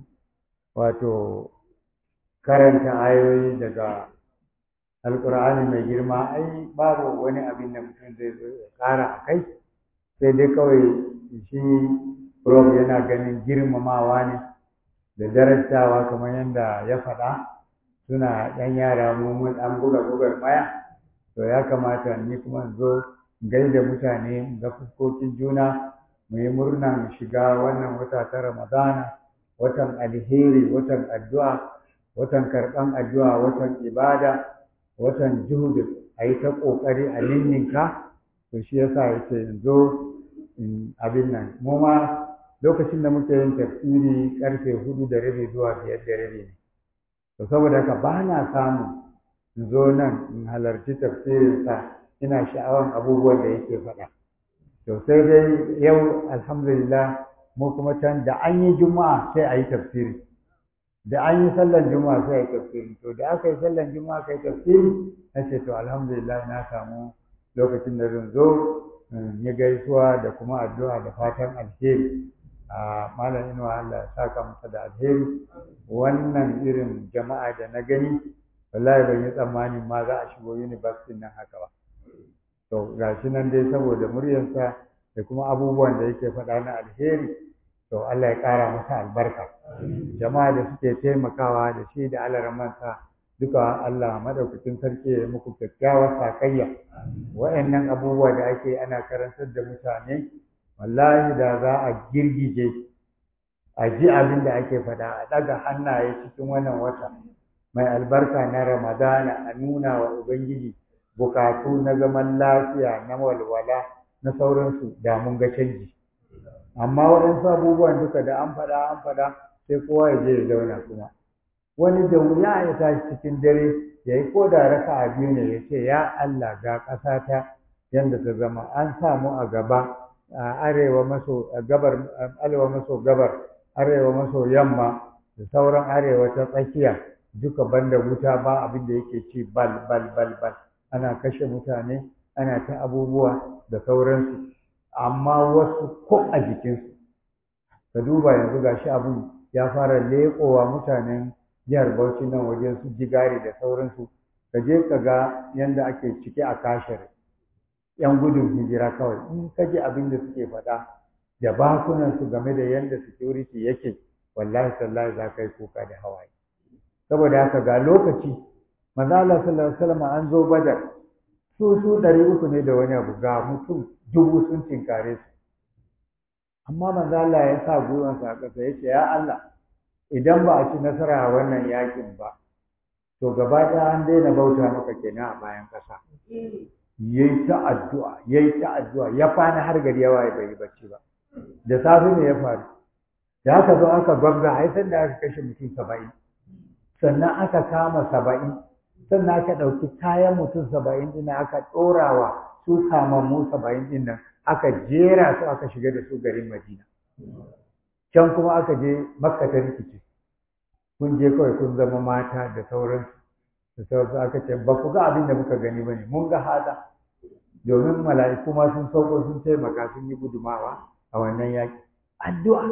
wato karanta ayoyi daga alkur'ani mai girma ai babu wani abin da mutum zai zo ya ƙara a kai sai dai kawai shi prof yana ganin girmamawa ne da darajawa kamar yadda ya faɗa suna ɗan yara mu mun ɗan buga bugar maya to ya kamata ni kuma in zo in gaida mutane in ga fuskokin juna mu yi murnan shiga wannan wata ta ramadana watan alheri watan addu'a watan karɓan addu'a watan ibada watan juhudu a yi ta ƙoƙari a ninninka to shi yasa ya ce in zo in abin nan mu ma lokacin da muke yin tafsiri ƙarfe hudu da rabi zuwa biyar da rabi ne to saboda haka ba na samu in zo nan in halarci tafsirinsa ina sha'awan abubuwan da yake faɗa to sai dai yau alhamdulillah mu kuma can da an yi juma'a sai a yi tafsiri da an yi sallan juma'a sai a yi tafsiri to da aka yi sallan juma'a aka yi tafsiri na ce to alhamdulillah na samu lokacin da zan zo in yi gaisuwa da kuma addu'a da fatan alheri a malam inuwa Allah ya saka masa da alheri wannan irin jama'a da na gani wallahi ban yi tsammanin ma za a shigo university nan haka ba to gashi nan dai saboda muryarsa da kuma abubuwan da yake faɗa na alheri to Allah ya ƙara masa albarka jama'a da suke taimakawa da shi da alaramansa duka Allah madaukakin sarki ya muku kyakkyawar sakayya wa'annan abubuwa da ake ana karantar da mutane wallahi da za a girgije a ji abin da ake faɗa a ɗaga hannaye cikin wannan wata mai albarka na ramadana a nuna wa ubangiji bukatu na zaman lafiya na walwala na sauransu da mun ga canji amma waɗansu abubuwan duka da an faɗa an faɗa sai kowa ya je ya zauna kuma wani da wuya ya tashi cikin dare ya yi ko da raka a biyu ne ya ce ya Allah ga ƙasata yadda ta zama an samu a gaba a arewa maso gabar arewa maso gabar arewa maso yamma da sauran arewa ta tsakiya duka banda wuta ba abin da yake ci bal bal bal bal ana kashe mutane ana ta abubuwa da sauransu amma wasu ko a jikinsu ka duba yanzu gashi abin ya fara leƙowa mutanen jihar Bauchi nan wajen su jigari da sauransu ka je ka ga yanda ake cike a kashare yan gudun hijira kawai in ka ji abin da suke faɗa da bakunan su game da yanda security yake wallahi tallahi za ka yi kuka da hawaye saboda haka ga lokaci manzo Allah sallallahu alaihi wasallam an zo badar su su ɗari uku ne da wani abu ga mutum dubu sun tinkare su amma manzo Allah ya sa gwiwansa a ƙasa ya ce ya Allah idan ba a ci nasara a wannan yakin ba to gaba ɗaya an daina bauta maka kenan a bayan ƙasa yayi ta addu'a yayi ta addu'a ya kwana har gari ya waye bai bacci ba da safe ne ya faru da aka zo aka gwabza ai san da aka kashe mutum saba'in sannan aka kama saba'in sannan aka ɗauki kayan mutum saba'in ɗin aka ɗorawa su kamammu saba'in ɗin nan aka jera su aka shiga da su garin madina can kuma aka je makka ta rikice kun je kawai kun zama mata da sauransu da sauransu aka ce ba ku ga abin da muka gani ba ne mun ga hada domin mala'iku ma sun sauko sun taimaka sun yi gudumawa a wannan yaƙi addu'a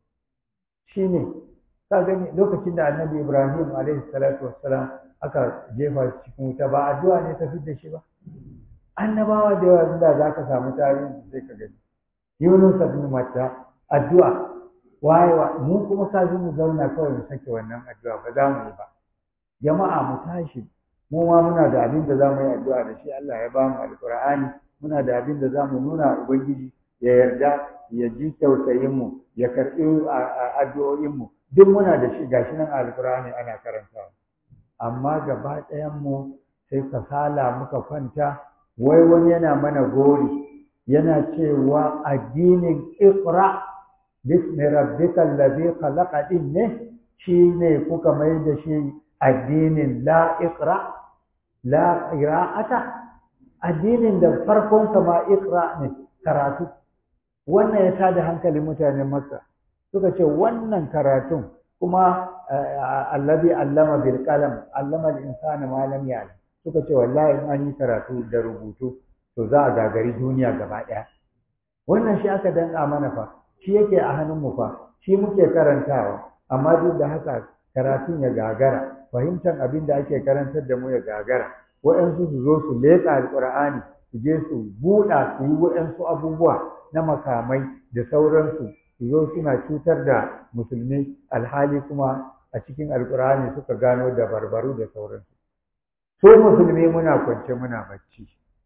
shine ka gani lokacin da annabi ibrahim alaihi salatu wassalam aka jefa shi cikin wuta ba addu'a ne ta da shi ba annabawa da yawa inda za ka samu tarihi sai ka gani yunus ibn matta addu'a wayewa mu kuma ka mu zauna kawai mu sake wannan addu'a ba za mu yi ba jama'a mu tashi mu ma muna da abin da za mu yi addu'a da shi Allah ya ba mu alqur'ani muna da abin da za mu nuna ubangiji ya yarda ya ji tausayin mu ya karɓi addu'o'in mu duk muna da shi gashi nan alqur'ani ana karantawa amma gaba ɗayan mu sai kasala muka kwanta wai wani yana mana gori yana cewa addinin iqra bismi rabbikal ladhi khalaqa din ne shine kuka mai da shi addinin la iqra la qira'ata addinin da farkon sa ma iqra ne karatu wannan ya tada hankalin mutanen makka suka ce wannan karatun kuma alladhi allama bil qalam allama al insana ma lam ya'lam suka ce wallahi in an yi karatu da rubutu to za a gagari duniya gaba ɗaya wannan shi aka danka mana fa shi yake a hannunmu fa shi muke karantawa amma duk da haka karatun ya gagara fahimtar abin da ake karantar da mu ya gagara waɗansu su zo su leƙa alƙur'ani su je su buɗa su yi waɗansu abubuwa na makamai da sauransu su zo suna cutar da musulmi alhali kuma a cikin alƙur'ani suka gano da barbaru da sauransu so musulmi muna kwance muna bacci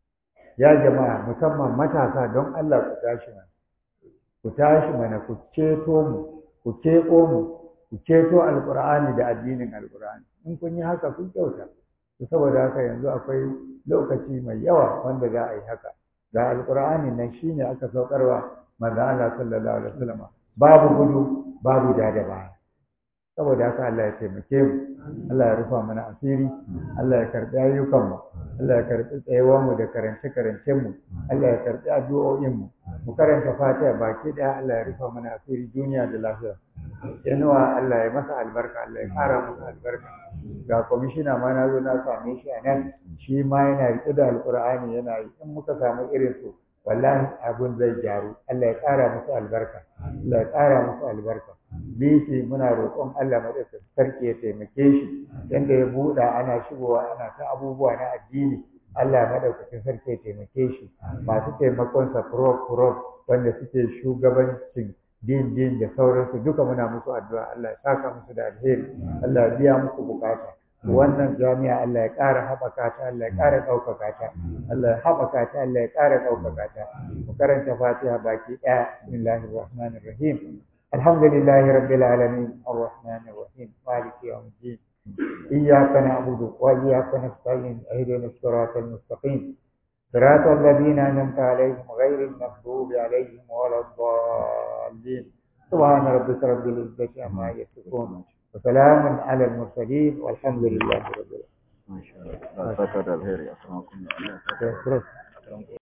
ya jama'a musamman matasa don Allah ku tashi mana ku tashi mana ku ceto mu ku keɓo mu ku ceto alƙur'ani da addinin alƙur'ani in kun yi haka kun kyauta to saboda haka yanzu akwai lokaci mai yawa wanda za a yi haka da alƙur'ani nan shine aka saukarwa manzo Allah sallallahu alaihi wasallam babu gudu babu da da baya saboda haka Allah ya taimake mu Allah ya rufa mana asiri Allah ya karbi ayyukan mu Allah ya karbi tsayuwar mu da karance karancen mu Allah ya karbi addu'o'in mu mu karanta Fatiha baki daya Allah ya rufa mana asiri duniya da lafiya yanuwa Allah ya masa albarka Allah ya kara masa albarka ga kwamishina ma na zo na same shi a nan shi ma yana riƙe da alƙur'ani yana yi in muka samu irin su wallahi abun zai gyaru Allah ya ƙara musu albarka Allah ya ƙara musu albarka bishi muna roƙon Allah madaukakin sarki ya taimake shi yanda ya buɗa ana shigowa ana ta abubuwa na addini Allah madaukakin sarki ya taimake shi masu taimakon sa furof furof wanda suke shugabancin din din da sauransu duka muna musu addu'a Allah ya saka musu da alheri Allah ya biya musu bukata wannan jami'a Allah ya ƙara haɓaka ta Allah ya ƙara ɗaukaka ta Allah ya haɓaka ta Allah ya ƙara ɗaukaka ta mu karanta fatiha baki ɗaya bismillahir rahmanir rahim alhamdulillahi rabbil alamin arrahmanir rahim maliki yawmiddin إياك نعبد وإياك نستعين اهدنا الصراط المستقيم صراط الذين أنعمت عليهم غير المغضوب عليهم ولا الضالين سبحان ربك رب العزة عما يصفون وسلام على المرسلين والحمد لله رب العالمين ما شاء الله. Allah saka da alheri. Assalamu alaikum. Terus.